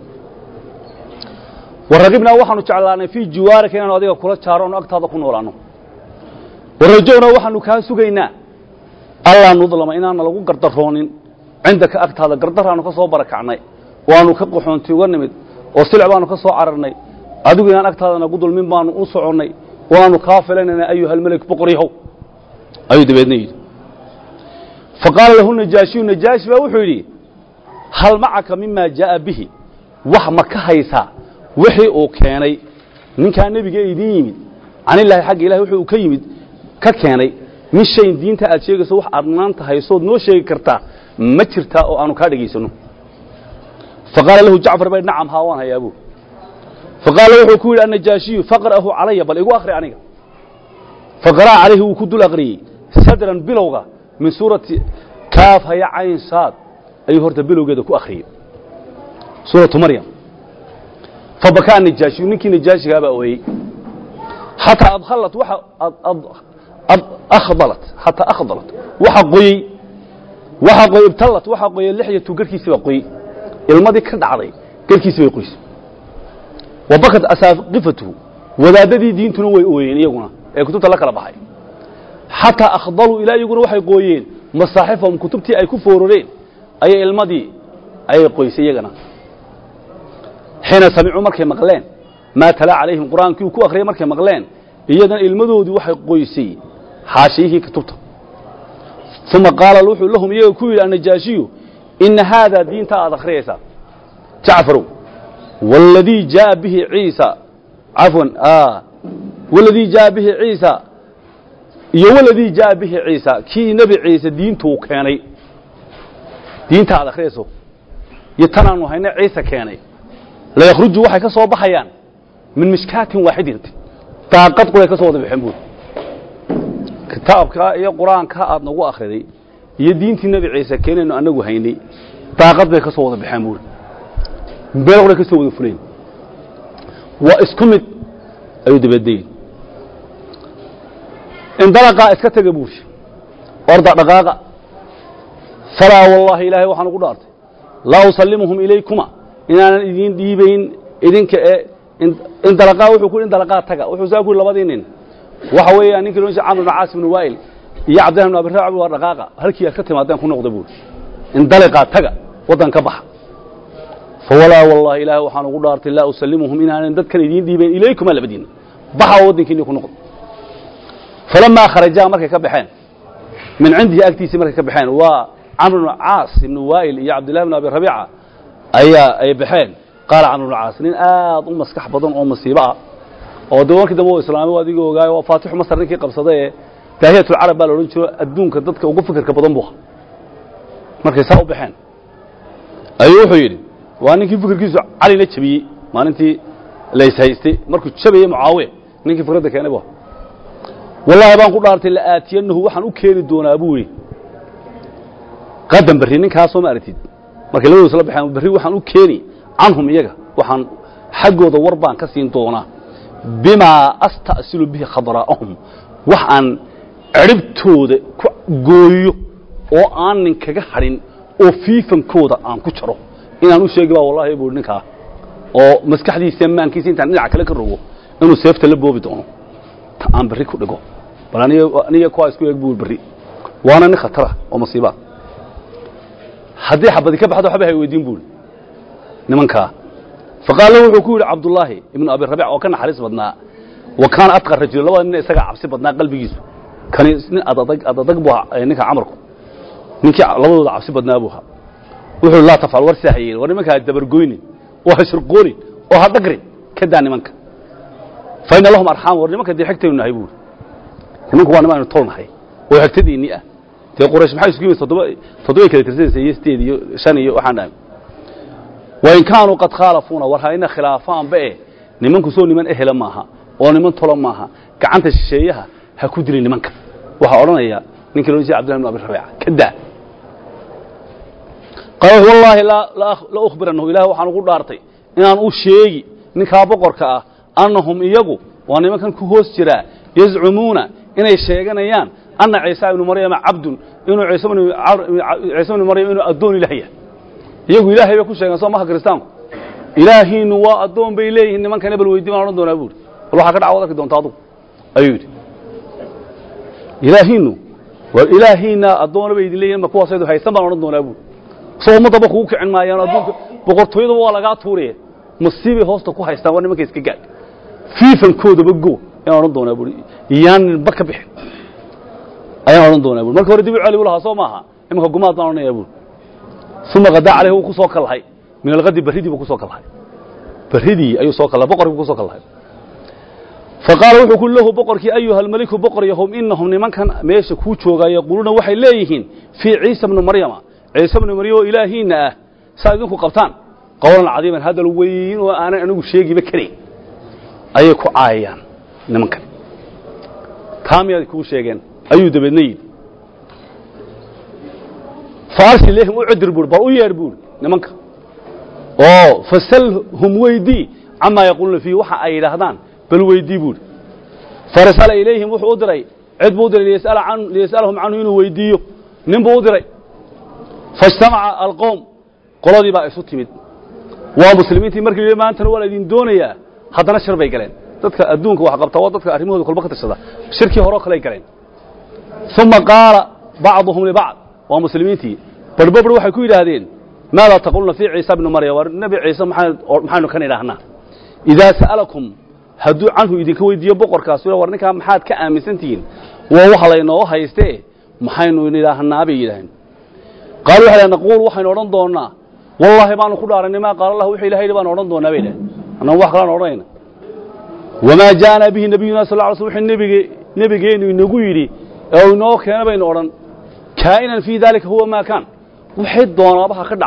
waragibnaa waxaanu jeclaanay fii jiwaarika inaanu adiga kula jaaro onu agtaada ku noolaanno warajownaa waxaanu kaa sugaynaa allaa nudlama inaana lagu gardaroonin cindaka agtaada gardaraanu ka soo barakacnay waanu ka qaxoonti uga nimid oo silic baanu ka soo cararnay adigu inaan agtaada nagu dulmin baanu u soconnay waanu kaa filanayna ayuhalmelek boqoryahow ayuu dabeedna yidhi faqaala lahu najaashiyu najaashi baa wuxuu yidhi hal macaka mima jaa'a bihi wax ma ka haysaa wixii uu keenay ninkaa nebiga idin yimid canillaahi xagga ilahi wuxuu uu ka yimid ka keenay min shayin diinta aad sheegayso wax aad maanta haysood noo sheegi kartaa ma jirtaa oo aanu kaa dhegaysanno faqaala lahu jacfar bay nacam haa waan hayaa buu faqaala wuxuu ku yidhi annajaashiyu faqra'ahu calaya bal igu akhri aniga faqara'a calayhi wuu ku dul aqriyey sadran bilowga min suurati kaaf haya cayn saad ayuu horta bilowgeeda ku akhriyey suuratu maryam fabakaa najaashiyu ninkii najaashigaa baa ooyey xataa adhalat waxa akhdalat xataa akhdalat waxa qoyey waxa qoyey ibtallat waxa qoyey lixyatu garhkiisii baa qoyey ilmadii ka dhacday garhkiisii bay qoysay wa bakat asaaqifatuhu wadaadadii diintuna way ooyeen iyaguna ee kutubta la kala baxay xataa akhdaluu ilaa iyaguna waxay qooyeen masaaxifahum kutubtii ay ku foororeen ayay ilmadii ayay qoysay iyagana xiina samicuu markay maqleen maa talaa calayhim qur'aankii uu ku akhriyay markay maqleen iyagana ilmadoodii waxay qoysay xaashiyihii kutubta uma qaala wuxuu lahum iyaga ku yidhi annajaashiyu ina haadaa diinta aad akhriyaysaa jacfarow wاladii jaaءa bihi ciisa cafwan waladii jaaءa bihi ciisa iyo waladii jaaءa bihi ciisa kii nebi ciise diintuu keenay diinta aad akhriyayso iyo tan aanu hayna ciise keenay layakhruju waxay ka soo baxayaan min mishkaatin waaxidin daaqad quray ka soo wada baxeen buuri kitaabka iyo qur-aanka aad nagu akhriday iyo diintii nebi ciise keenaynu anagu haynay daaqad bay ka soo wada baxeen buuri meel quray ka soo wada fulayn waa isku mid ayuu dabadeyin indalaqaa iska tega buuri orda dhaqaaqa falaa wallaahi ilaahay waxaan ugu dhaartay laa usallimuhum ilaykuma inaanan idiin dhiibayn idinka ee indalaqaa wuxuu ku indalaqaa taga wuxuu saa ku yidhi labadii nin waxa weeyaan ninkii loo jeeda camr ibn caas ibn waa'il iyo cabdillahi ibn abi raabi waa dhaqaaqa halkii aad ka timaadeen ku noqda buuri indalaqaa taga waddan ka baxa fawalaa wallahi ilaahay waxaan ugu dhaartay laa usallimuhum inaanan dadkan idiin dhiibayn ilaykuma labadiinna baxa oo waddankiinni ku noqda falamaa kharajaa markay ka baxeen min cindihi agtiisii markay ka baxeen waa camr ibn caas ibn waa'il iyo cabdillahi ibn abi rabiica ayaa ay baxeen qaala camr ibn caas nin aad u maskax badan oo masiibo ah oo de markii dambe u islaamay adiga ogaayo waa faatixu masar ninkii qabsaday ee daahiyatulcarab baa la odhan jiro adduunka dadka ugu fikirka badan buu ahaa markay saa u baxeen ayuu wuxuu yidhi waa ninkii fikirkiisu calina jabiyey maalintii layshaystay markuu jabayey mucaawiya ninkii fikradda keenay bu wallaahi baan ku dhaartay la'aatiyanahu waxaan u keeni doonaa buu yidhi qadan berri ninkaasoo ma aragtid markay labadooda isla baxeen berri waxaan u keeni canhum iyaga waxaan xaggooda war baan ka siin doonaa bimaa asta'silu bihi khadraa'ahum wax aan cirhibtooda ku gooyo oo aan ninkaga hadhin oo fiifankooda aan ku jaro inaan u sheegi baa wallahi buu ninkaa oo maskaxdiisa maankiisa intaan dhinaca kale ka rogo inuu seefta la boobi doono ta aan berri ku dhigo bal aniga kuwaa isku eeg buu berri waana nin khatara oo masiibaa haddii xabadi ka baxdo waxba hay weydiin buuri nimankaa faqaala wuxuu ku yidhi cabdullaahi ibnu abi rabiic oo ka naxariis badnaa wa kaana atqa rajul labada nin isagaa cabsi badnaa qalbigiisu kani nin adadag adadag buu ahaa ninka camarku ninkii labadooda cabsi badnaa buu ahaa wuxuu laa tafcal war sidaa ha yeelin war nimanka ha dabargoynin oo ha shirqoonin oo ha dhagrin ka daa nimanka fa ina lahum arxaam war nimanka dee xigtaynu nahay buuri nimanku waa nimaanu tol nahay oo xigtadiinni ah dee quraysh maxay isku yimid toddoba toddobay kala tirsanaysa iyo sideed iyo shan iyo waxaan dhahay wain kaanuu qad khaalafuuna war hayna khilaafaanba e nimanku soo niman ehela maaha oo niman tolo maaha gacanta shisheeyaha ha ku dilin nimanka waxaa odhanaya ninkii loo jeeda abdillahi ibn abi rabiica ka daa qaala wallaahi la ukhbirannahu ilaah waxaan ugu dhaartay inaan u sheegi ninkaa boqorka ah annahum iyagu waa nimankan ku hoos jiraa yazcumuuna inay sheeganayaan anna ciisa ibnu maryama cabdun inuu ciise ibnu maryam inuu addoon ilaah yahay iyagu ilaahay bay ku sheegeen soo maha kiristaanku ilaahiinu waa addoon bay leeyihiin nimankan ebel weydi baan odhan doonaa buuri bal waxaa ka dhac waad arki doonta adugu ayuu yidhi ilaahiinu waa ilaahiina addoona bay idin leeyihin ma kuwaasaydu haysan baan odhan doonaa buuri soo ummaddaba kugu kicin maayaan adduunka boqortooyadaba waa lagaa tuuraya masiibay hoosta ku haystaan waa nimanka iska gaadh fiifankoodaba go ayaan odhan doonaa buuri iyaaninba ka bixin ayaan odhan doonaa buuri marka hore dib u celi u lahaa soo maaha imanka gumaad baan odhanayaa buuri uma qadaa caleyh wuu ku soo kallahay min alqadi barridii buu ku soo kallahay barridii ayuu soo kallahay boqorkii ku soo kallahay faqaala wuxuu ku lahu boqorkii ayuha almeliku boqor yahum inahum nimankan meesha kuu joogaa yaquuluuna waxay leeyihiin fii ciisa bni maryama ciise bni maryam oo ilaahiinna ah saa idinku qabtaan qowlan cadiiman hadal weyn oo aanan anigu sheegiba karayn ayay ku caayayaan nimankan taa miyaad kuu sheegeen ayuu dabeedna yidhi faarsi lehim u cidir buuri bal u yeer buuri nimanka oo fasalhum weydii camaa yaquuluuna fiihi waxa ay yidhaahdaan bal weydii buuri farsala ilayhim wuxuu u diray cid buu u diray liyas'alahum canhu inuu weydiiyo nin buu u diray faijtamaca alqowm qoladii baa isu timid waa muslimiintii markii yidhi maantana waa la idin doonayaa haddana shir bay galeen dadka adduunka wax qabta waa dadka arrimahooda kolba ka tashada shirkii horeo kaley galeen uma qaala bacduhum libacd waa muslimiintii barbabr waxay ku yidhaahdeen maadaa taquluna fii ciisa bni maryam war nebi ciise maxaynu kan idhaahnaa idaa sa'alakum hadduu canhu idinka weydiiyo boqorkaas war ninkaa maxaad ka aaminsan tihiin waa waxa laynoo haystee maxaynu idhaahnaa bay yidhaaheen qaalu waxay naquul waxaynu odhan doonnaa wallaahi baanu ku dhaaranay maa qaala allah wuxuu ilahay yidhi baanu odhan doonnaa bay idhaheen annagu wax kalaan odhanayna wamaa jaa'anaa bihi nabiyuna sal lla ly sl wuxuu nebige nebigeennu inagu yidhi ee inoo keena baynu odhan kaa'inan fii daalika huwa maa kaan waxay doonaaba ha ka dhacdo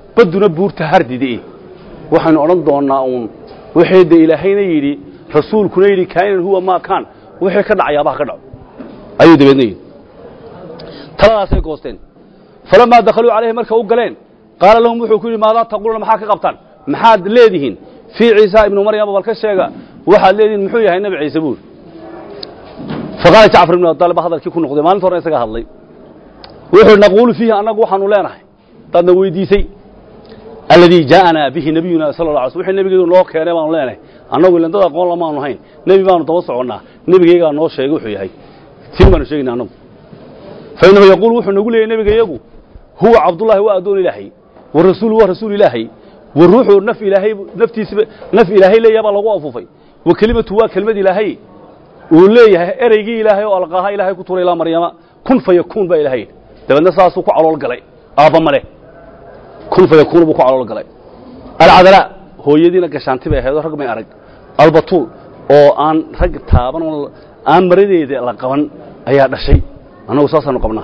badduna buurta hardide waxaynu odhan doonnaa uun wixii de ilaahayna yidhi rasuulkuna yidhi kaa'inan huwa maa kaan wixii ka dhacayaabaha ka dhaco ayuu dabeedna yidhi taladaasay goosteen falamaa dakhaluu calayhi marka u galeen qaala lahum wuxuu ku yidhi maadaa taquuluuna maxaa ka qabtaan maxaad leedihiin fii ciisa ibnu maryama bal ka sheega waxaad leedihiin muxuu yahay nebi ciise buuri faqaala jacfar ibnu abdaalib baa hadalkii ku noqday maalinta horena isaga hadlay wuxuu yidhi naquulu fiihi annagu waxaanu leenahay daadna weydiisay alladii jaa'anaa bihi nabiyuna sala la alay sl wixii nebigeedu noo keenay baanu leenahay annagu ilan dad aqoon lamaanu hayn nebi baanu daba soconnaa nebigaygaa noo sheegay wuxuu yahay tiin baanu sheegayna annagu fa innahu yaquulu wuxuu nagu leeyay nebiga iyagu huwa cabdullahi waa addoon ilaahay wa rasuulu waa rasuul ilaahay wa ruuxu naf ilaahay naftiisaba naf ilaahay leeyaha baa lagu afuufay wa kelimatu waa kelmad ilaahay uu leeyahay ereygii ilaahay oo alqaaha ilaahay ku turay ilaa maryama kun fa yakuun baa ilahay yidhi dabeedna saasuu ku calool galay aabba male kun fa yakuun buu ku calool galay alcadalaa hooyadiina gashaanti bay ahayd oo rag may arag albatuul oo aan rag taaban oo aan maradeeda la qaban ayaa dhashay annagu saasaanu qabnaa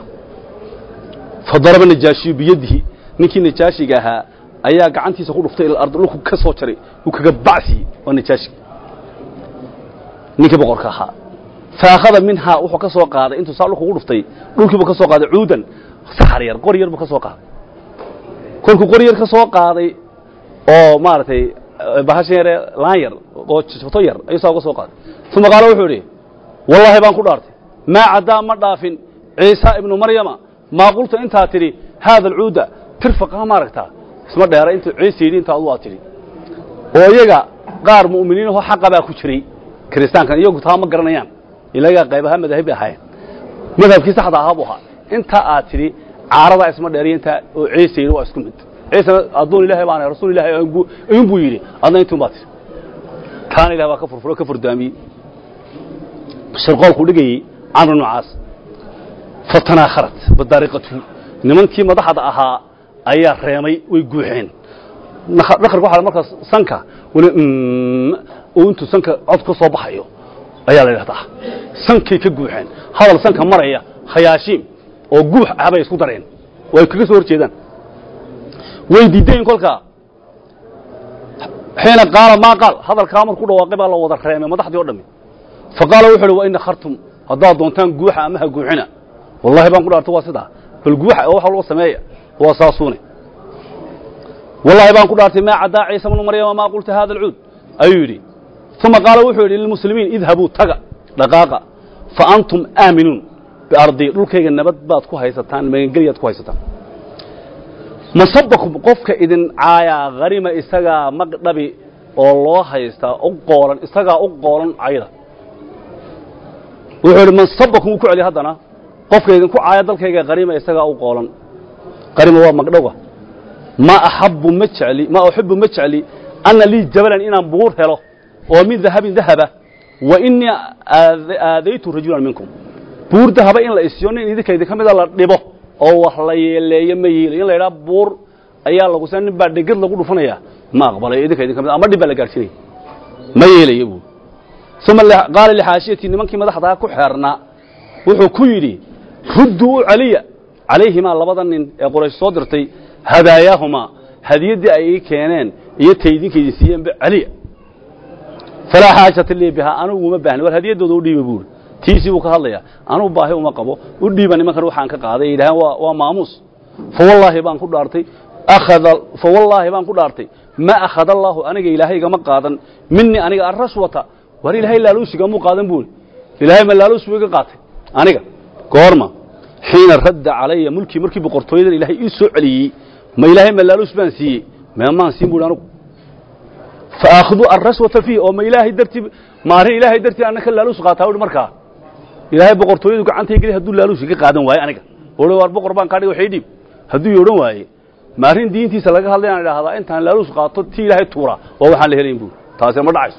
fa daraba najaashiyu biyadihi ninkii najaashiga ahaa ayaa gacantiisa ku dhuftay ila ardi dhulku ka soo jaray uu kaga bacsiiyey waa najaashiga ninkii boqorka ahaa fa akhada minhaa wuxuu ka soo qaaday intuu saa dhulku ugu dhuftay dhulkiibuu ka soo qaaday cuudan saxar yar qor yar buu ka soo qaaday kolkuu qor yar ka soo qaaday oo maaragtay bahashan yare laan yar oo jabto yar ayuu saa uga soo qaaday uma qaala wuxuu idhi wallaahi baan ku dhaartay maa caddaa ma dhaafin ciisa ibnu maryama maa qulta intaa tidhi haada alcuuda tirfaqa maaragtaa isma dheera intuu ciise yidhi intaa adu aad tidhi oo iyaga qaar mu'miniinahoo xaqa baa ku jiray kiristaankan iyagu taa ma garanayaan ilagaa qayb ahaa madaahib bay ahaayeen madhabkii saxda ahaa buu ahaa intaa aad tidhi caaradaa isma dheeriyo intaa oo ciise yidhi waa isku mid ciisena addoon ilahay baan ahay rasuul ilahay ayuun buu yidhi adna intuun baa tidhi taana ilah baa ka furfuro ka furdaamiyey shirqoolkuu dhigayey camr ibnu caas fatanaakharat badaariqatu nimankii madaxda ahaa ayaa reemay way guuxeen dhakarka waxa markaas sanka wali uu intuu sanka cod ka soo baxayo ayaa la yidhahdaa sankay ka guuxeen hadal sanka maraya khayaashiim oo guux ah bay isku dareen oo ay kaga soo hor jeedaan way diideen kolkaa xiina qaala maa qaal hadalkaa markuu dhawaaqay baa la wada reemay madaxdii o dhammi fa qaala wuxu uhi wa ina khartum haddaad doontaan guuxa ama ha guuxina wallahi baan ku dhaartay waa sidaa bal guuxa oo waxa loo sameeya waa saasuune wallahi baan ku dhaartay maa caddaa ciisa bnu maryama maa qulta hada alcuud ayuu yidhi uma qaala wuxuu yidhi lilmuslimiin idhabuu taga dhaqaaqa fa antum aaminuun biardii dhulkayga nabad baad ku haysataan magangelyaad ku haysataan masabakum qofka idin caayaa harima isagaa magdhabi oo loo haystaa u qoolan isagaa u qoolan cayda wuxuu yidhi masabakum uu ku celiya haddana qofka idinku caaya dalkayga harima isagaa u qoolan harima waa magdhowga ma axabu ma jecli ma uxibu ma jecli anna lii jabalan inaan buur helo oo min dahabin dahaba wa inii aadaytu rajulan minkum buur dahaba in la isiyo nin idinkaydi ka mida la dhibo oo wax la yeeleeyo ma yeelayo in la yidhaha buur ayaa lagu nin baa dhegad lagu dhufanaya ma aqbalayo idinka idin ka mid ama dhib baa la gaadhsiinaya ma yeelayo buu uma qaala lixaashiyati nimankii madaxdaa ku xeernaa wuxuu ku yidhi rudduu u celiya calayhimaa labada nin ee qoraysh soo dirtay hadaayaahuma hadiyaddii ay ii keeneen iyo taydinka idin siiyeenba celiya falaa xaajata lii bihaa anugu uma baahni war hadiyaddooda u dhiiba buuri tiisii buu ka hadlayaa anugu baahi uma qabo u dhiiba nimankan waxaan ka qaaday yidhaaheen waa waa maamuus fawallaahi baan ku dhaartay akhada fawallaahi baan ku dhaartay ma akhada allaahu aniga ilaahay igama qaadan minii aniga arrashwata war ilaahay laaluushigamuu qaadan buuri ilaahay ma laaluus buu iga qaatay aniga goorma xiina radda calaya mulkii markii boqortooyadan ilaahay ii soo celiyey ma ilaahay ma laaluus baan siiyey meemaan siin buuri anugu faaakhdu arrashwata fiih oo ma ilaahay dartii maarin ilaahay dartii anna ka laaluus qaataa uhi markaa ilaahay boqortooyadu gacantay geli hadduu laaluus iga qaadan waaye aniga ohi waar boqor baan kaa dhiga waxay dhiib hadduu i odhan waaye maarin diintiisa laga hadlay aan idhaahdaa intaan laaluus qaato tii ilaahay tuura waa waxaan la helayn buuri taasi ma dhacayso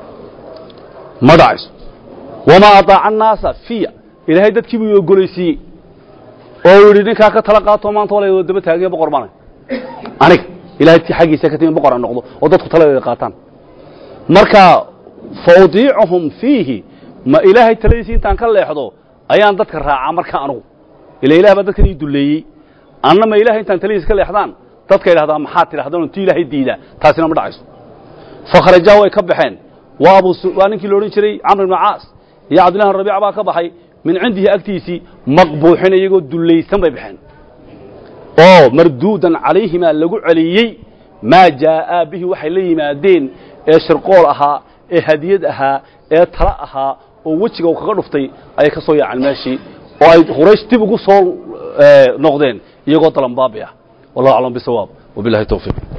ma dhacayso wamaa ataaca annaasa fiya ilaahay dadkii buu ogolaysiiyey oo uu yidhi ninkaa ka tala qaato maanta waa la daba taaganya boqor baan aniga ilahay xaggiisa ka timi boqor aan noqdo oo dadku taladeeda qaataan marka fa udiicuhum fiihi ma ilaahay taladiisi intaan ka leexdo ayaan dadka raacaa marka anugu ila ilah baa dadkan ii dulleeyey anna ma ilahay intaan taladiisa ka leexdaan dadka yidhahdaa maxaad tidhahdaan ti ilaahay diidaa taasina ma dhacayso fakhrajaa way ka baxeen waa abu waa ninkii la odhan jiray camr ibnu caas iyo cabdillahi rabiic baa ka baxay min cindihi agtiisii maqbuuxin iyagoo dullaysan bay baxeen oo marduudan calayhimaa lagu celiyey maa jaa'aa bihi waxay la yimaadeen ee shirqool ahaa ee hadiyad ahaa ee tala ahaa oo wejiga uu kaga dhuftay ayay ka soo yaaceen meeshii oo ay quraysh dib ugu soo noqdeen iyagoo dalanbaabi ah wallahu aclam bisawaab wabillahi tawfiiq